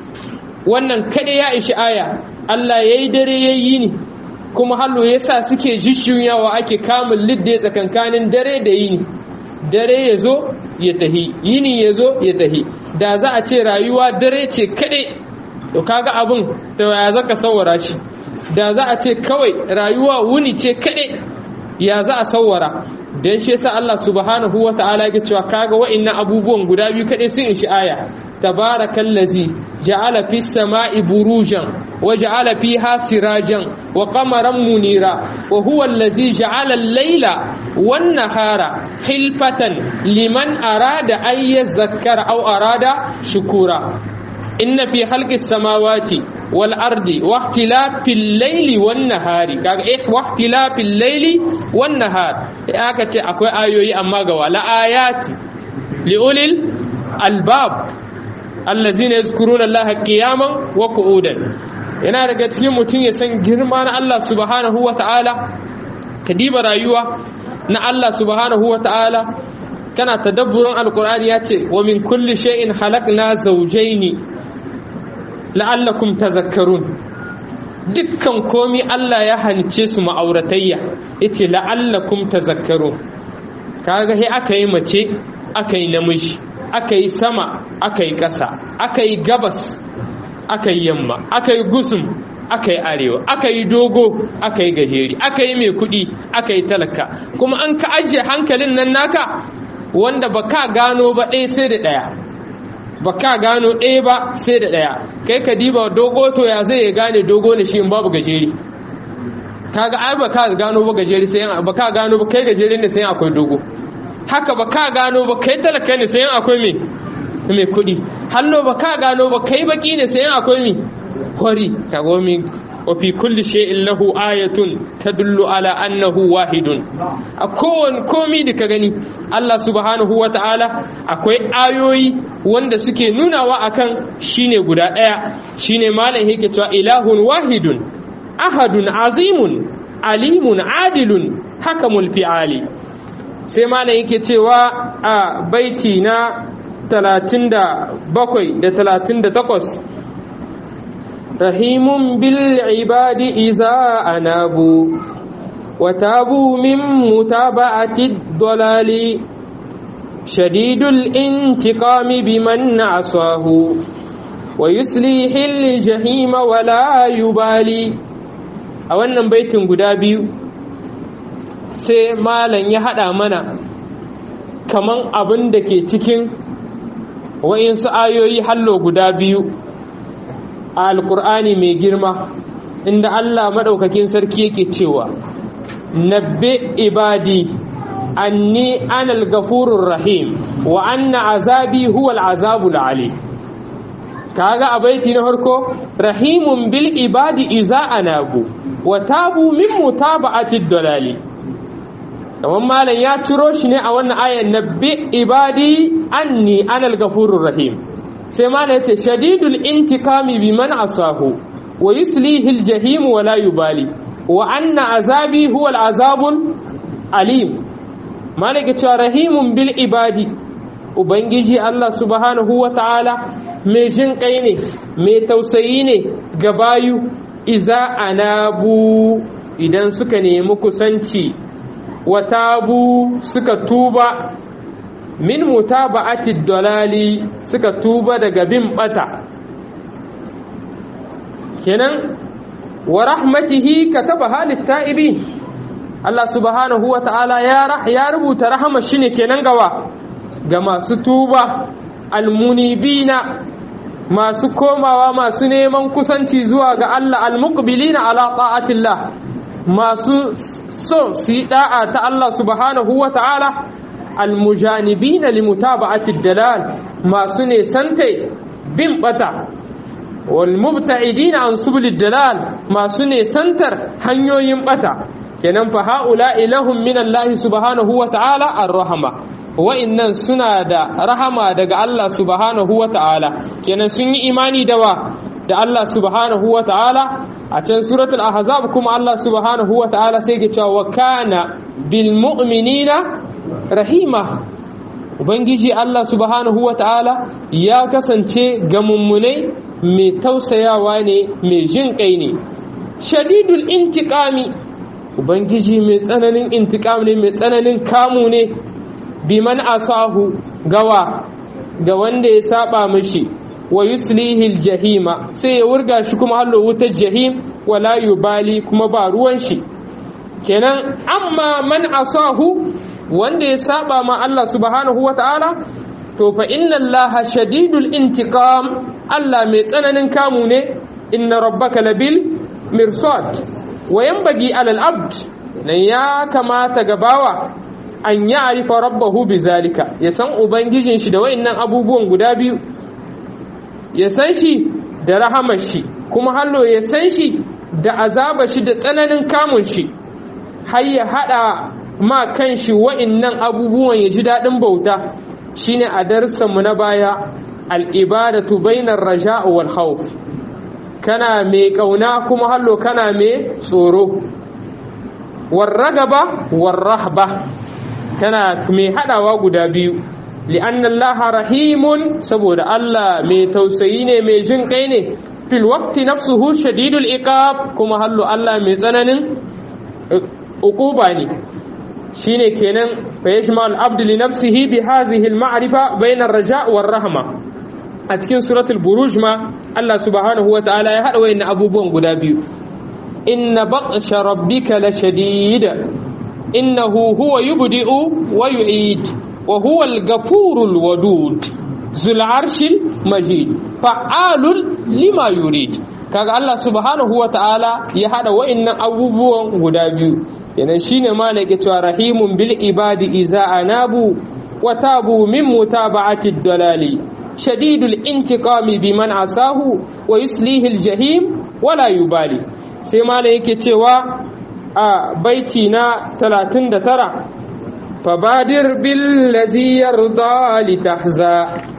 wannan kada ya ishi aya Allah yayi dare yayi ni kuma hallo yasa suke jishjuyawa ake kamun lidde tsakankanin dare da yini dare yazo ya tahi yini yazo ya tahi da za a ce rayuwa dare ce kaɗai to kaga abin da ya zaka sawara shi da za a ce kawai rayuwa wuni ce kaɗai ya za a sawara don shi yasa Allah subhanahu wa ta'ala ya cewa kaga wa'annan abubuwan guda biyu kaɗai sun ishi aya tabarakallazi ja'ala fis sama'i burujan wa ja'ala fiha sirajan wa qamaran munira wa huwa allazi ja'ala al-laila wan nahara khilfatan liman arada an yazakkara aw arada shukura inna fi khalqis samawati wal ardi wa ikhtilafil layli wan nahari kaga eh wa ikhtilafil layli wan nahar aka ce akwai ayoyi amma ga wala ayati liulil albab allazina yazkuruna allaha qiyaman wa qu'udan yana daga cikin mutum ya san girma na Allah subhanahu wa ta'ala kadiba rayuwa na Allah subhanahu wa ta'ala kana tadabburin alqur'ani ya ce wa min kulli shay'in khalaqna zawjaini la'allakum tadhakkarun dukkan komi Allah ya hanice su ma'auratayya yace la'allakum tadhakkarun kaga he aka yi mace aka yi namiji aka yi sama aka yi ƙasa aka yi gabas aka yi yamma aka yi gusum aka yi arewa aka yi dogo aka yi gajeri aka yi mai kuɗi aka yi talaka kuma an ka ajiye hankalin nan naka wanda ba ka gano ba ɗaya sai da ɗaya ba ka gano ɗaya ba sai da ɗaya kai ka diba dogo to ya zai gane dogo ne shi in babu gajeri kaga ai ba ka gano ba gajeri sai ba ka gano ba kai gajeri ne sai akwai dogo haka ba ka gano ba kai talaka ne sai akwai me mai kuɗi hallo ba ka gano ba kai baki ne sai akwai me kwari kago mi wa fi kulli shay'in lahu ayatun tadullu ala annahu wahidun a kowane komi da ka gani Allah subhanahu wa ta'ala akwai ayoyi wanda suke nunawa akan shine guda ɗaya shine malam yake cewa ilahun wahidun ahadun azimun alimun adilun hakamul fi'ali sai malam yake cewa a baiti na 37 da 38 رحيم بالعباد إذا أنابوا وتابوا من متابعة الضلال شديد الانتقام بمن عصاه ويسليح الجحيم ولا يبالي a wannan baitin guda biyu sai malam ya haɗa mana kaman abin da ke cikin wa'insu ayoyi hallo guda biyu a alkur'ani mai girma inda Allah maɗaukakin sarki yake cewa nabbe ibadi anni anal gafurur rahim wa anna azabi huwal azabul ali kaga a baiti na farko rahimun bil ibadi iza anabu wa tabu min mutaba'ati dalali kamar malam ya ciro shi ne a wannan ayan nabbi ibadi anni anal gafurur rahim sai malam yace shadidul intikami biman asahu wa yuslihi aljahim wa la yubali wa anna azabi huwa al'azabul alim malam yace rahimun bil ibadi ubangiji Allah subhanahu wa ta'ala mai jin kai ne mai tausayi ne ga bayu iza anabu idan suka nemi kusanci wa tabu suka tuba min mutaba'ati dalali suka tuba daga bin bata kenan wa rahmatihi kataba halit ta'ibi Allah subhanahu wa ta'ala ya ya rubuta rahama shine kenan gawa ga masu tuba almunibina masu komawa masu neman kusanci zuwa ga Allah almuqbilina ala ta'atillah masu so su yi da'a ta Allah subhanahu wa ta'ala almujanibina limutaba'ati dalal masu ne sante bin bata wal mubta'idina an subulid dalal masu ne santar hanyoyin bata kenan fa haula ilahum min Allah subhanahu wa ta'ala ar-rahma wa'innan suna da rahama daga Allah subhanahu wa ta'ala kenan sun yi imani da wa da Allah subhanahu wa ta'ala a can suratul ahzab kuma Allah subhanahu wa ta'ala sai ke cewa wa kana bil mu'minina rahima ubangiji Allah subhanahu wa ta'ala ya kasance ga mummunai mai tausayawa ne mai jin kai ne shadidul intiqami ubangiji mai tsananin intiqam ne mai tsananin kamu ne biman asahu gawa ga wanda ya saba mishi wa yuslihi jahima sai ya wurga shi kuma hallo wutar jahim wala yubali kuma ba ruwan shi kenan amma man asahu wanda ya saba ma Allah subhanahu wata'ala to fa inna Allah shadidul intiqam Allah mai tsananin kamu ne inna rabbaka labil mirsad wa yanbaghi alal abd nan ya kamata gabawa an ya arifa rabbahu bi zalika ya san ubangijin shi da wayannan abubuwan guda biyu ya san shi da rahamar shi kuma hallo ya san shi da azaba shi da tsananin kamun shi har ya hada ma kan shi wayannan abubuwan ya ji daɗin bauta shine a darsanmu na baya al'ibadatu bainar raja wal khawf kana mai kauna kuma hallo kana mai tsoro warragaba warrahba kana mai hadawa guda biyu li'anna Allah rahimun saboda Allah mai tausayi ne mai jin kai ne fil waqti nafsuhu shadidul iqab kuma hallu Allah mai tsananin uquba ne shine kenan fa yashma al abd li nafsihi bi hadhihi al ma'rifa bayna ar raja' war rahma a cikin suratul buruj ma Allah subhanahu wataala ya hada wayannan abubuwan guda biyu inna baqsha rabbika lashadid innahu huwa yubdi'u wa yu'id wa huwa al-ghafurul wadud zul arshil majid fa'alul lima yurid kaga Allah subhanahu wataala ya hada wayannan abubuwan guda biyu yana shine malaka cewa rahimun bil ibadi iza anabu wa tabu min mutaba'ati dalali shadidul intiqami biman asahu wa yuslihi al jahim wala yubali sai malaka yake cewa a baiti na 39 fabadir bil ladzi yarda litahza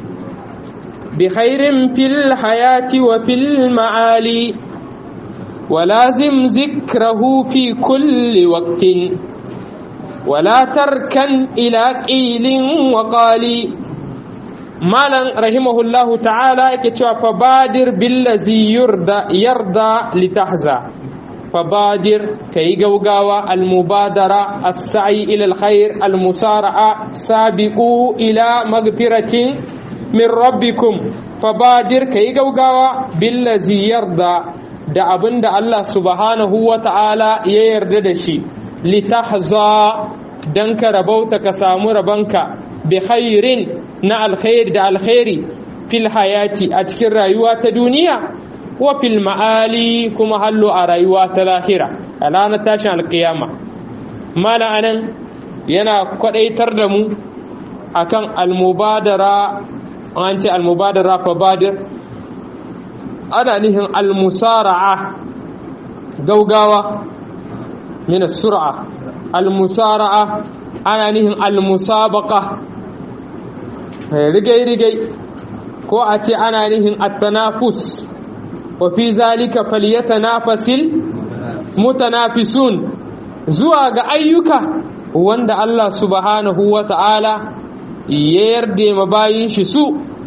بخير في الحياة وفي المعالي ولازم ذكره في كل وقت ولا تركن إلى قيل وقال مالا رحمه الله تعالى كتوى فبادر بالذي يرضى, يرضى لتحزى فبادر كي غوغاوى المبادرة السعي إلى الخير المسارعة سابقوا إلى مغفرة min rabbikum fabadir kai gaugawa billazi yarda da abin da Allah subhanahu wa ta'ala ya yarda da shi litahza dan ka rabauta ka samu rabanka bi khairin na alkhairi da alkhairi fil hayati a cikin rayuwa ta duniya wa fil ma'ali kuma hallo a rayuwa ta lahira a ranar tashin alkiyama mana anan yana kwadaitar da mu akan almubadara an ce almubadara fa badir ana nihin almusara'a gaugawa min sur'a almusara'a ana nihin almusabaqa rigai rigai ko a ce ana nihin at-tanafus wa fi zalika falyatanafasil mutanafisun zuwa ga ayyuka wanda Allah subhanahu wa ta'ala ya yarda ma bayin shi su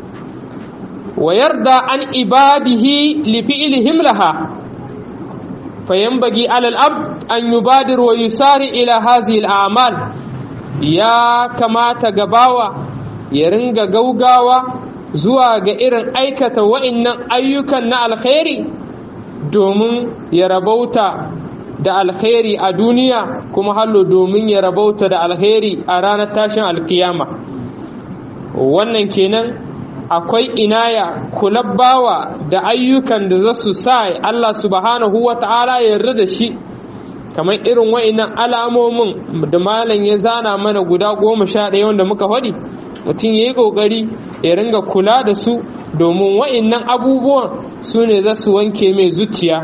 wa yarda an ibadihi li fi'lihim laha fayanbaghi 'ala al-abd an yubadir wa yusari ila hadhihi al-a'mal ya kamata gabawa ya ringa gaugawa zuwa ga irin aikata wa'innan ayyukan na alkhairi domin ya rabauta da alkhairi a duniya kuma hallo domin ya rabauta da alkhairi a ranar tashin alkiyama wannan kenan akwai inaya kulabbawa da ayyukan da za su sa Allah subhanahu wa ta'ala ya yarda da shi kamar irin wa'innan alamomin da malam ya zana mana guda goma sha ɗaya wanda muka faɗi mutum ya yi ƙoƙari ya ringa kula da su domin wa'innan abubuwan su ne za su wanke mai zuciya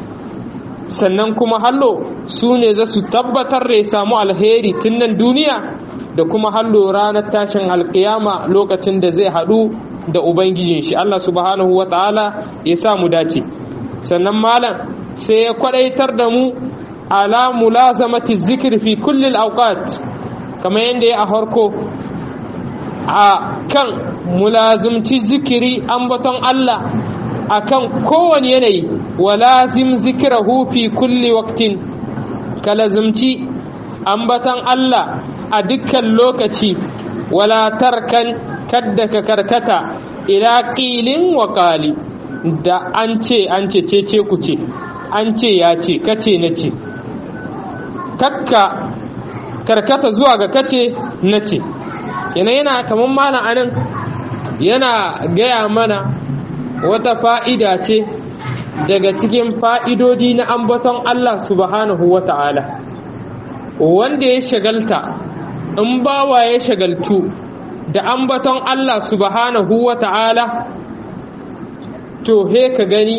sannan kuma hallo su ne za su tabbatar da ya samu alheri tun nan duniya da kuma hallo ranar tashin alkiyama lokacin da zai haɗu da ubangijin shi Allah subhanahu wa ta'ala ya sa mu dace sannan malam sai ya kwadaitar da mu ala mulazamati zikir fi kulli awqat kamar yadda ya a harko a kan mulazumci zikiri ambaton Allah akan kowane yanayi wa lazim zikirahu fi kulli waqtin ka lazumci ambaton Allah a dukkan lokaci wala tarkan kadda ka karkata ila qilin wa qali da an ce an ce ce ce ku ce an ce ya ce kace na ce kakka karkata zuwa ga kace na ce yana yana kamar mana anan yana gaya mana wata fa'ida ce daga cikin fa'idodi na ambaton Allah subhanahu wa ta'ala wanda ya shagalta in bawa ya shagaltu da ambaton Allah subhanahu wa ta'ala to he ka gani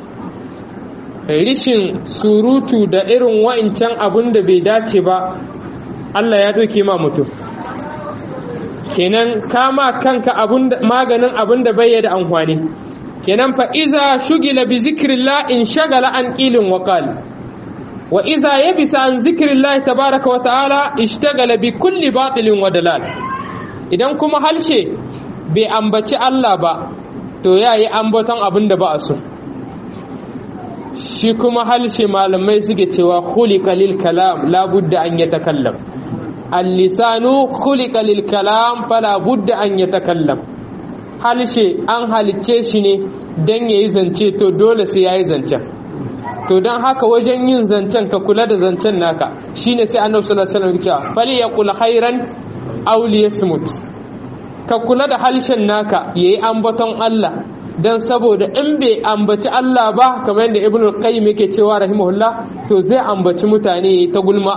rishin surutu da irin wa'incan abin da bai dace ba Allah ya ɗauke ma mutum kenan kama kanka maganin abin da bai da amfani kenan fa iza shugila bi zikrillah in shagala an qilin wa qal wa iza yabisa an zikrillah tabaraka wa ta'ala ishtagala bi kulli batilin wa dalal idan kuma halshe bai ambaci Allah ba to yayi ambaton abin da ba a so shi kuma halshe malamai suke cewa khuliqa lil kalam la budda an yatakallam al-lisanu khuliqa lil kalam fala budda an yatakallam halshe an halicce shi ne don ya yi zance to dole sai ya yi zancen to don haka wajen yin zancen ka kula da zancen naka shine sai annabi sallallahu alaihi wasallam ya ce fali yaqul khairan aw liyasmut ka kula da halshen naka yayi ambaton Allah dan saboda in bai ambaci Allah ba kamar yadda ibnu qayyim yake cewa rahimahullah to zai ambaci mutane yayi ta gulma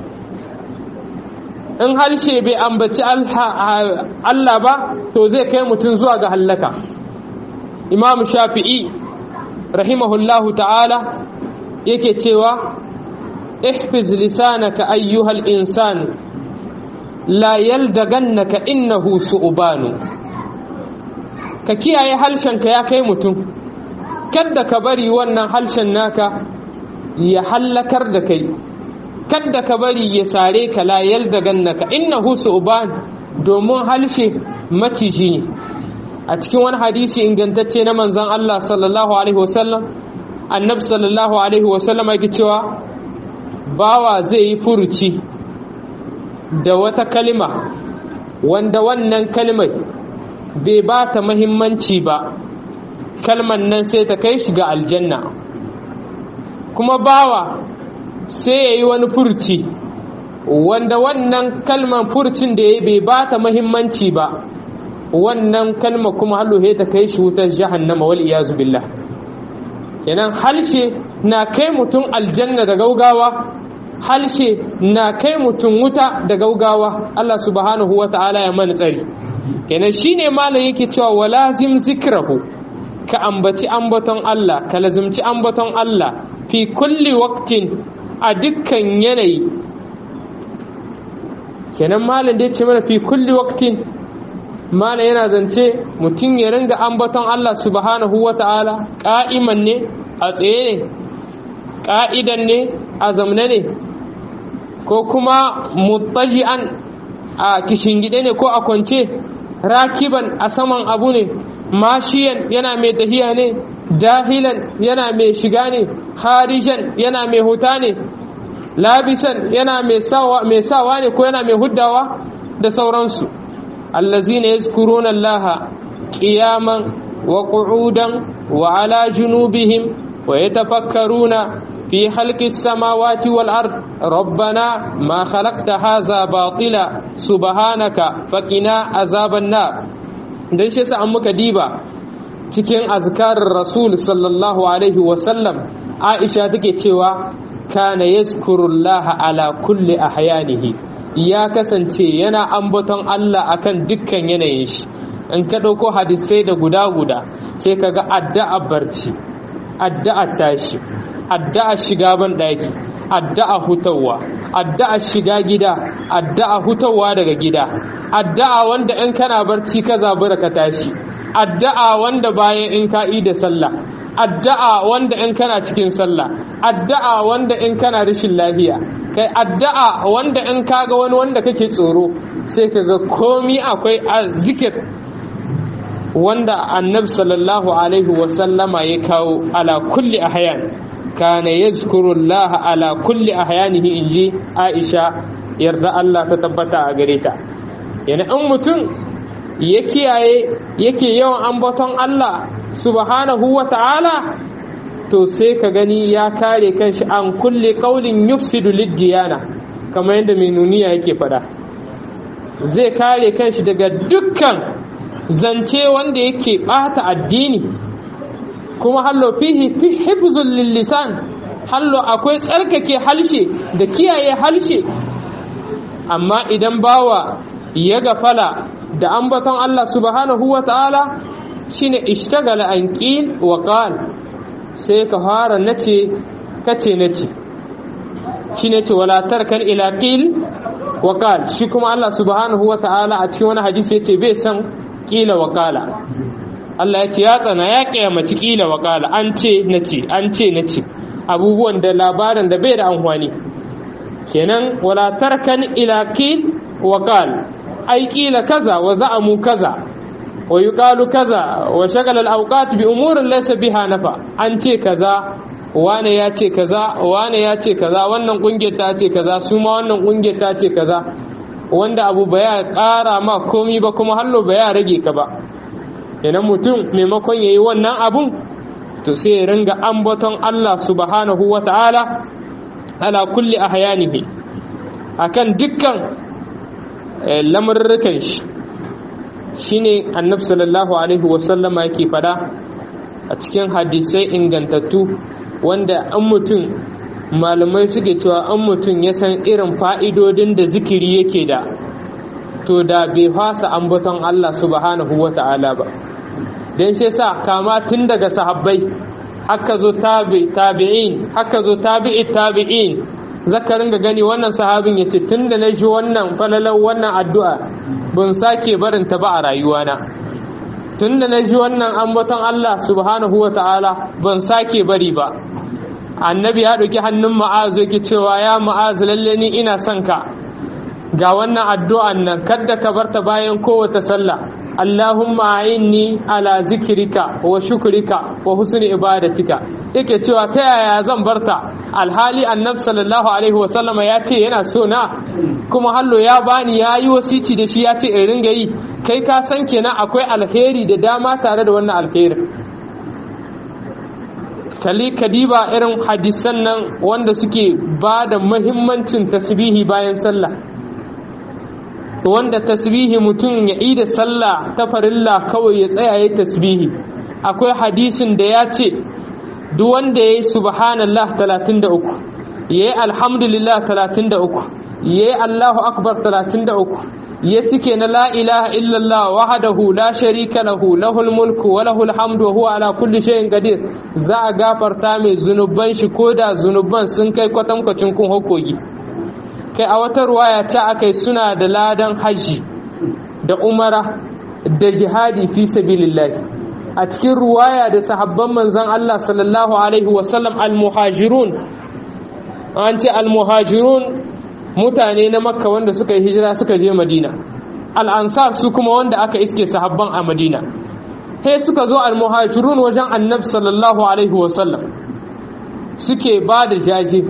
in harshe bai ambaci Allah ba to zai kai mutum zuwa ga hallaka imam shafi'i rahimahullahu ta'ala yake cewa ihfiz lisanaka ayyuhal insan la yaldagannaka innahu su'banu ka kiyaye harshenka ya kai mutum kadda ka bari wannan harshen naka ya hallakar da kai kadda ka bari ya sare ka la yaldagannaka innahu su'ban domin harshe maciji ne a cikin wani hadisi ingantacce na manzon Allah sallallahu alaihi wasallam annabi sallallahu alaihi wasallam yake cewa bawa zai yi furuci da wata kalima wanda wannan kalmar bai ba ta mahimmanci ba kalman nan sai ta kai shi ga aljanna kuma bawa sai ya yi wani furci wanda wannan kalman furcin da ya bai ba ta mahimmanci ba wannan kalma kuma hallohe ta kai shi wutar jahannama wal iyazu billah kenan halshe na kai mutum aljanna da gaugawa halshe na kai mutum wuta da gaugawa Allah subhanahu wa ta'ala ya mana tsari kenan shine malam yake cewa walazim zikrahu ka ambaci ambaton Allah ka lazimci ambaton Allah fi kulli waqtin a dukkan yanayi kenan malam da ya ce mana fi kulli waqtin malam yana zance mutum ya ringa ambaton Allah subhanahu wa ta'ala ka'iman ne a tsaye ne ka'idan ne a zamne ne ko kuma mutaji'an a kishingide ne ko a kwance rakiban a saman abu ne mashiyan yana mai tahiya ne dahilan yana mai shiga ne harijan yana mai huta ne labisan yana mai sawa ne ko yana mai huddawa da sauransu allazina yazkuruna allaha qiyaman wa qu'udan wa ala junubihim wa yatafakkaruna في خلق السماوات والأرض ربنا ما خلقت هذا باطلا سبحانك فقنا عذاب النار dan shi yasa an muka diba cikin azkarin rasul sallallahu alaihi wasallam aisha take cewa kana yazkurullah ala kulli ahyanihi ya kasance yana ambaton Allah akan dukkan yanayin shi in ka ɗauko hadisai da guda guda sai ka ga addu'a barci addu'a tashi addu'a shiga ban ɗaki addu'a hutawa addu'a shiga gida addu'a hutawa daga gida addu'a wanda in kana barci ka zabura ka tashi addu'a wanda bayan in ka yi da sallah addu'a wanda in kana cikin sallah addu'a wanda in kana rashin lafiya kai addu'a wanda in kaga wani wanda kake tsoro sai kaga komi akwai zikir wanda annabi sallallahu alaihi wasallama ya kawo ala kulli ahyan kana yazkuru Allah ala kulli ahyanihi inji Aisha yarda Allah ta tabbata a gare ta yana in mutum ya kiyaye yake yawan ambaton Allah subhanahu wa ta'ala to sai ka gani ya kare kanshi an kulle qaulin yufsidu lid-diyana kamar yadda mai nuniya yake fada zai kare kanshi daga dukkan zance wanda yake bata addini kuma hallo fihi fi hifzul lisan hallo akwai tsarkake halshe da kiyaye halshe amma idan bawa ya gafala da ambaton Allah subhanahu wa ta'ala shine ishtagala an qil wa qal sai ka fara nace kace nace shine ce wala tarkan ila qil wa qal shi kuma Allah subhanahu wa ta'ala a cikin wani hadisi yace bai san qila wa qala Allah ya ce ya tsana ya kiyamaci kila wa kala an ce na ce an ce na ce abubuwan da labarin da bai da amfani kenan wala tarkan ila kil wa qal ai kila kaza wa za'amu kaza wa yuqalu kaza wa shagala al-awqat bi umurin laysa biha nafa an ce kaza wane ya ce kaza wane ya ce kaza wannan kungiyar ta ce kaza su ma wannan kungiyar ta ce kaza wanda abu baya ƙara ma komi ba kuma hallo baya rage ka ba idan mutum maimakon ya yi wannan abun to sai ya ringa ambaton Allah subhanahu wa ta'ala ala kulli ahyanihi akan dukkan lamurrukan shi shine annabi sallallahu alaihi wasallama yake fada a cikin hadisai ingantattu wanda an mutum malamai suke cewa an mutum ya san irin fa'idodin da zikiri yake da to da bai fasa ambaton Allah subhanahu wa ta'ala ba don shi sa kama tun daga sahabbai haka zo tabi'in haka zo tabi'i tabi'in zaka ringa gani wannan sahabin ya ce tun da na ji wannan falalar wannan addu'a ban sake barinta ba a rayuwana tun da na ji wannan ambaton Allah subhanahu wa ta'ala ban sake bari ba annabi ya ɗauki hannun ma'azu yake cewa ya ma'azu lalle ni ina son ka ga wannan addu'an nan kadda ka barta bayan kowace sallah Allahumma a'inni ala zikrika wa shukrika wa husni ibadatika yake cewa ta yaya zan barta alhali annabi sallallahu alaihi wa sallama ya ce yana so na kuma hallo ya bani ya yi wasici da shi ya ce in ringa yi kai ka san kenan akwai alheri da dama tare da wannan alheri kali kadiba irin hadisan nan wanda suke ba da mahimmancin tasbihi bayan sallah wanda tasbihi mutum ya yi da sallah ta farilla kawai ya tsaya ya tasbihi akwai hadisin da ya ce duk wanda ya yi subhanallah 33 ya yi alhamdulillah 33 ya yi allahu akbar 33 ya cike na la ilaha illallah wahdahu la sharika lahu lahul mulku wa lahul hamdu wa huwa ala kulli shay'in qadir za a gafarta mai zunuban shi koda zunuban sun kai kwatankwacin kun hukogi kai a wata ruwaya ta akai suna da ladan haji da umara da jihadi fi sabilillah a cikin ruwaya da sahabban manzon Allah sallallahu alaihi wasallam al-muhajirun an ce al-muhajirun mutane na makka wanda suka yi hijira suka je madina al'ansar su kuma wanda aka iske sahabban a madina he suka zo al-muhajirun wajen annabi sallallahu alaihi wasallam suke ba da jaje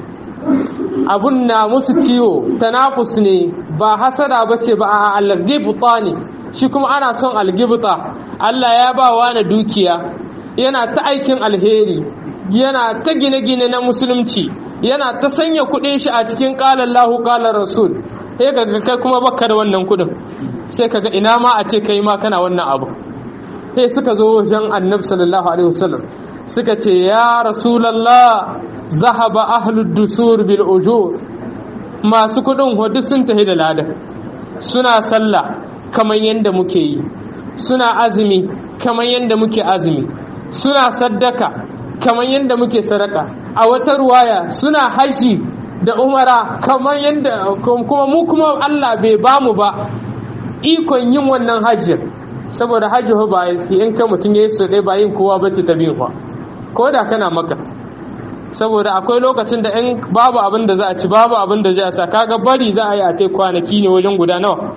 abun na musu ciwo tanafus ne ba hasada ba ce ba a algibta ne shi kuma ana son algibta Allah ya ba wa na dukiya yana ta aikin alheri yana ta gine-gine na musulunci yana ta sanya kudin shi a cikin ƙalar lahu ƙalar rasul sai ka kai kuma baka da wannan kudin sai ka ga ina ma a ce kai ma kana wannan abu sai suka zo wajen annabi sallallahu alaihi wasallam suka ce ya rasulallah zahaba ahlud dusur bil ujur masu kudin hudu sun tafi da ladan suna sallah kamar yadda muke yi suna azumi kamar yadda muke azumi suna saddaka kamar yadda muke sadaka a wata ruwaya suna haji da umara kamar yadda kuma mu kuma Allah bai bamu ba ikon yin wannan hajjin saboda hajji ba in ka mutum ya yi su ɗaya ba yin kowa bace ta biyu ko da kana maka saboda akwai lokacin da in babu abin da za a ci babu abin da za a sa kaga bari za a yi a tai kwanaki ne wajen guda nawa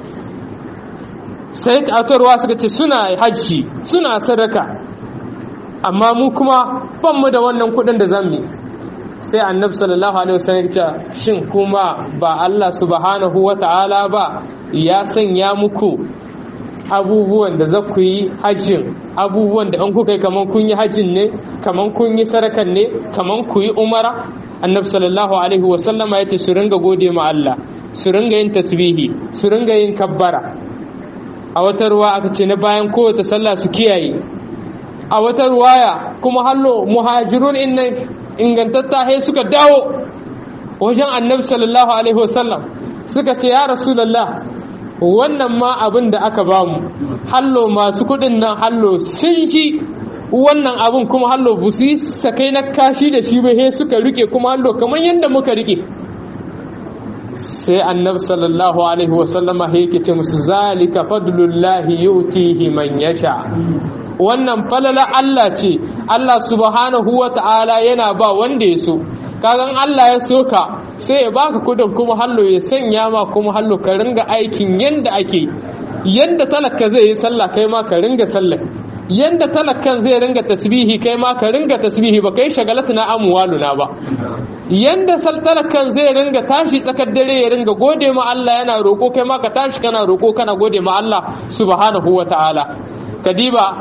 sai aka ruwa suka ce suna hajji suna sadaka amma mu kuma ban mu da wannan kudin da zamu sai annabi sallallahu alaihi wasallam ya shin kuma ba Allah subhanahu wata'ala ba ya sanya muku abubuwan da za ku yi hajjin abubuwan da an kuka yi kaman kun yi hajjin ne kaman kun yi sarakan ne kaman ku yi umara annabi sallallahu alaihi wasallama ya ce su ringa gode ma Allah su ringa yin tasbihi su ringa yin kabbara a wata ruwa aka ce na bayan kowace sallah su kiyaye a wata ruwaya kuma hallo muhajirun inna ingantatta he suka dawo wajen annabi sallallahu alaihi wasallam suka ce ya rasulullah wannan ma abin da aka bamu hallo masu kudin nan hallo sun ji wannan abin kuma hallo bu su yi sakai na kashi da shi ba he suka rike kuma hallo kamar yadda muka rike sai annabi sallallahu alaihi wasallama yake ce musu zalika fadlullahi yu'tihi man yasha wannan falala Allah ce Allah subhanahu wata'ala yana ba wanda ya so kagan Allah ya so ka sai ya baka kudin kuma hallo ya sanya ma kuma hallo ka ringa aikin yanda ake yanda talaka zai yi sallah kai ma ka ringa sallah yanda talakan zai ringa tasbihi kai ma ka ringa tasbihi ba kai shagalatu na amwaluna ba yanda talakan zai ringa tashi tsakar dare ya ringa gode ma Allah yana roko kai ma ka tashi kana roko kana gode ma Allah subhanahu wataala kadiba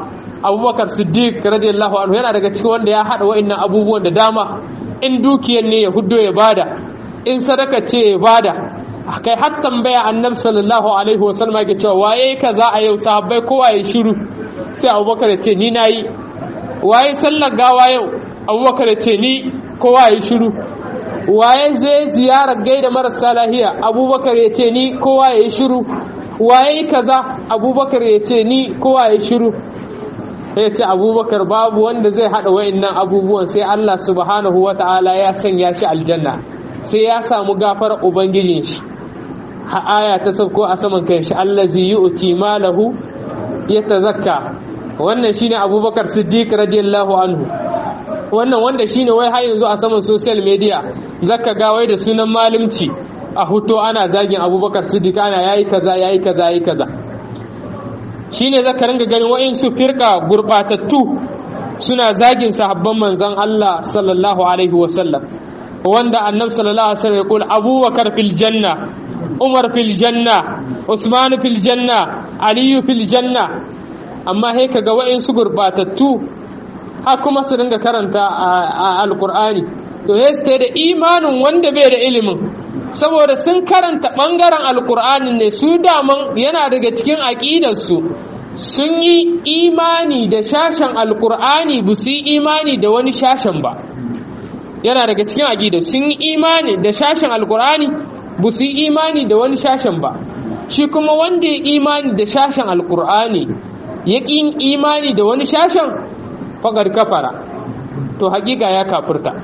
abubakar siddiq radiyallahu anhu yana daga cikin wanda ya hada wa'annan abubuwan da dama in dukiyar ne ya huddo ya bada in sadaka ce ya bada kai har tambaya annabi sallallahu alaihi wasallam yake cewa waye kaza a yau sahabbai kowa ya shiru sai abubakar ya ce ni nayi waye sallar gawa yau abubakar ya ce ni kowa ya shiru waye zai ziyarar gaida marasa lahiya abubakar ya ce ni kowa ya shiru waye kaza abubakar ya ce ni kowa ya shiru ya ce abubakar babu wanda zai haɗa wa'annan abubuwan sai Allah subhanahu wa ta'ala ya sanya shi aljanna sai ya samu gafar ubangijin shi ha aya ta sauko a saman kan shi allazi yu'ti malahu yatazakka wannan shine abubakar siddiq radiyallahu anhu wannan wanda shine wai har yanzu a saman social media zaka ga wai da sunan malimci a huto ana zagin abubakar siddiq ana yayi kaza yayi kaza yayi kaza shine zaka ringa ganin wa'insu firka gurbatattu suna zagin sahabban manzon Allah sallallahu alaihi wasallam wanda annabi sallallahu alaihi wasallam ya kula abubakar fil janna umar fil janna usman fil janna aliyu fil janna amma he kaga wa'insu gurbatattu har kuma su dinga karanta a alqur'ani to he su da imanin wanda bai da ilimin saboda sun karanta ɓangaren alkur'ani ne su daman yana daga cikin aƙidarsu sun yi imani da shashen alkur'ani ba su yi imani da wani shashen ba yana daga cikin aƙidar sun yi imani da shashen alkur'ani ba su yi imani da wani shashen ba shi kuma wanda ya imani da shashen alkur'ani ya ƙi imani da wani shashen faƙar kafara to haƙiƙa ya kafurta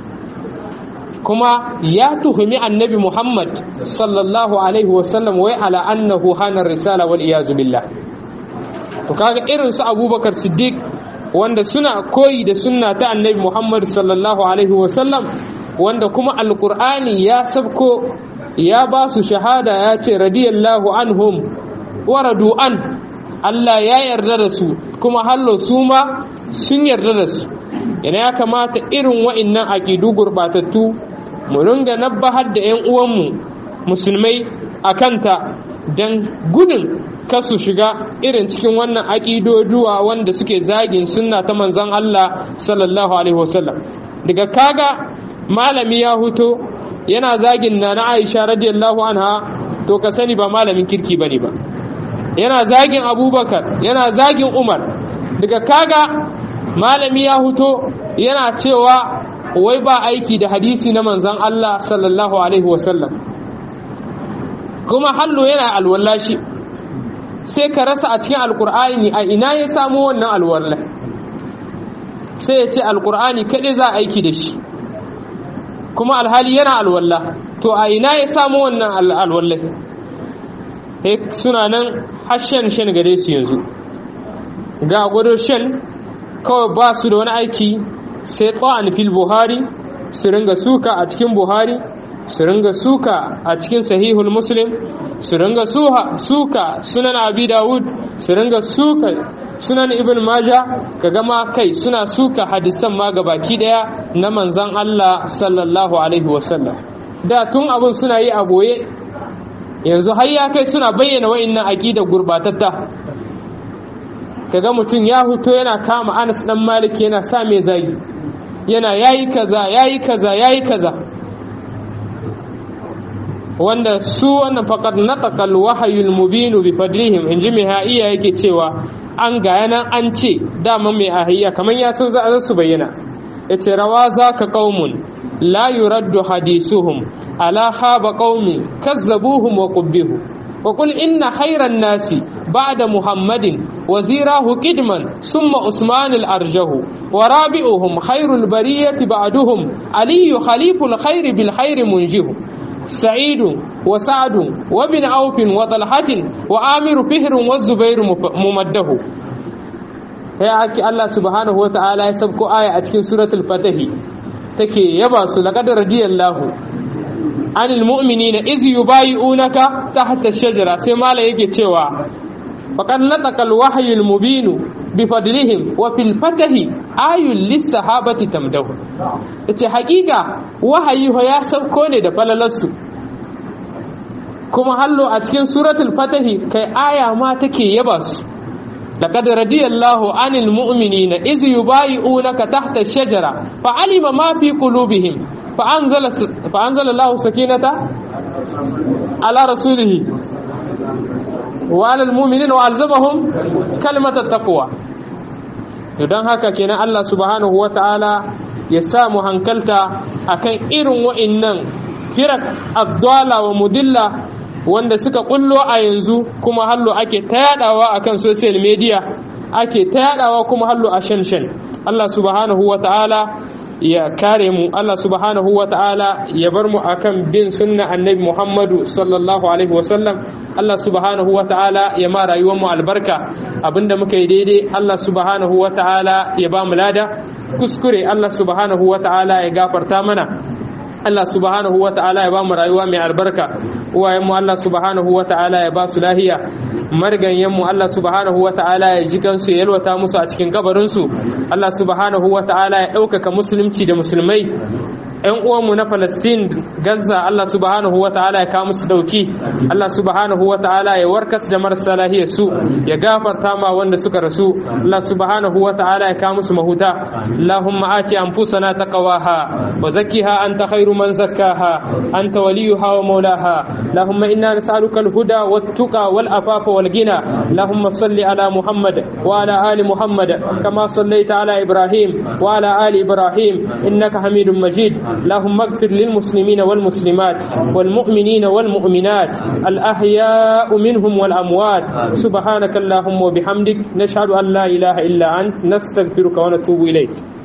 kuma ya tuhumi annabi Muhammad sallallahu alaihi wasallam wai ala annahu hana risala wal iyazu billah to kaga irin su Abubakar Siddiq wanda suna koyi da sunna ta annabi Muhammad sallallahu alaihi wasallam wanda kuma alqur'ani ya sabko ya ba su shahada ya ce radiyallahu anhum wa radu an Allah ya yarda da su kuma hallo su ma sun yarda da su yana ya kamata irin wa'innan aƙidu gurɓatattu mu ringa nabbahar da 'yan uwanmu musulmai a kanta don gudun kasu shiga irin cikin wannan aƙidoduwa wanda suke zagin sunna ta manzan Allah sallallahu alaihi wasallam daga kaga malami ya huto yana zagin na na Aisha radiyallahu anha to ka sani ba malamin kirki bane ba yana zagin Abubakar yana zagin Umar daga kaga malami ya huto yana cewa wai ba aiki da hadisi na manzan Allah sallallahu alaihi wasallam kuma hallo yana alwallashi sai ka rasa a cikin alkur'ani a ina ya samu wannan alwalla sai ya ce alkur'ani kaɗai za a aiki da shi kuma alhali yana alwalla to a ina ya samu wannan alwalla suna nan hashen shan gare su yanzu ga gwado shan kawai ba su da wani aiki sai tsawon fil buhari su ringa suka a cikin buhari su ringa suka a cikin sahihul muslim su ringa suka sunan abi dawud su ringa suka sunan ibn maja ka gama kai suna suka hadisan ma baki daya na manzan Allah sallallahu alaihi wasallam da tun abin suna yi a boye yanzu har ya kai suna bayyana wa'annan aqida gurbatatta kaga mutum ya huto yana kama Anas dan Malik yana sa mai zagi yana yayi kaza yayi kaza yayi kaza wanda su wannan faqad nataqa al-wahyul mubin bi fadlihim inji mai ha'iya yake cewa an ga yanan an ce dama mai ahiya kamar ya san za su bayyana yace rawa zaka qaumun la yuraddu hadisuhum ala khaba qaumi kazzabuhum wa qubbihu wa qul inna khayran nasi بعد محمد وزيراه قدما ثم عثمان الأرجه ورابعهم خير البرية بعدهم علي خليف الخير بالخير منجه سعيد وسعد وابن عوف وطلحة وآمر فهر والزبير ممده يا أكي الله سبحانه وتعالى يسبق آية أتكين سورة الفتح تكي يباس لقد رضي الله عن المؤمنين إذ يبايعونك تحت الشجرة سيما لا يجي تيوا فقد نطق الوحي المبين بفضلهم وفي الفتح آي للصحابة تمده ita hakika wahayi ya sauko ne da falalarsu kuma hallo a cikin suratul fatahi kai aya ma take yaba su لقد رضي الله عن المؤمنين إذ يبايعونك تحت الشجرة فعلم ما في قلوبهم فأنزل فأنزل الله سكينة على رسوله وعلى المؤمنين وألزمهم كلمة التقوى don haka kenan Allah subhanahu wa ta'ala ya samu hankalta akan irin wa'innan firak abdala wa mudilla wanda suka kullo a yanzu kuma hallo ake ta yadawa akan social media ake ta yadawa kuma hallo a shanshan Allah subhanahu wa ta'ala ya kare mu Allah subhanahu wa ta'ala ya bar mu akan bin sunna annabi Muhammadu sallallahu alaihi wa sallam Allah subhanahu wa ta'ala ya ma rayuwar mu albarka abinda muka yi daidai Allah subhanahu wa ta'ala ya ba mu lada kuskure Allah subhanahu wa ta'ala ya gafarta mana Allah subhanahu wa ta'ala ya ba mu rayuwa mai albarka uwayenmu Allah subhanahu wa ta'ala ya ba su lahiya marganyenmu Allah subhanahu wa ta'ala ya ji kansu ya yalwata musu a cikin kabarinsu Allah subhanahu wa ta'ala ya ɗaukaka musulunci da musulmai ‘yan uwanmu na Palestine Gaza Allah subhanahu wa ta'ala ya kawo musu dauki Allah subhanahu wa ta'ala ya warkas da marasa lahiyar su ya gafarta ma wanda suka rasu Allah subhanahu wa ta'ala ya kawo musu mahuta Allahumma ati anfusana taqwaha wa zakkiha anta khairu man zakkaha anta waliyuha wa maulaha Allahumma inna nas'aluka al-huda wat-tuqa wal-afafa wal-ghina Allahumma salli ala Muhammad wa ala ali Muhammad kama sallaita ala Ibrahim wa ala ali Ibrahim innaka Hamidum Majid اللهم اغفر للمسلمين والمسلمات والمؤمنين والمؤمنات الأحياء منهم والأموات سبحانك اللهم وبحمدك نشهد أن لا إله إلا أنت نستغفرك ونتوب إليك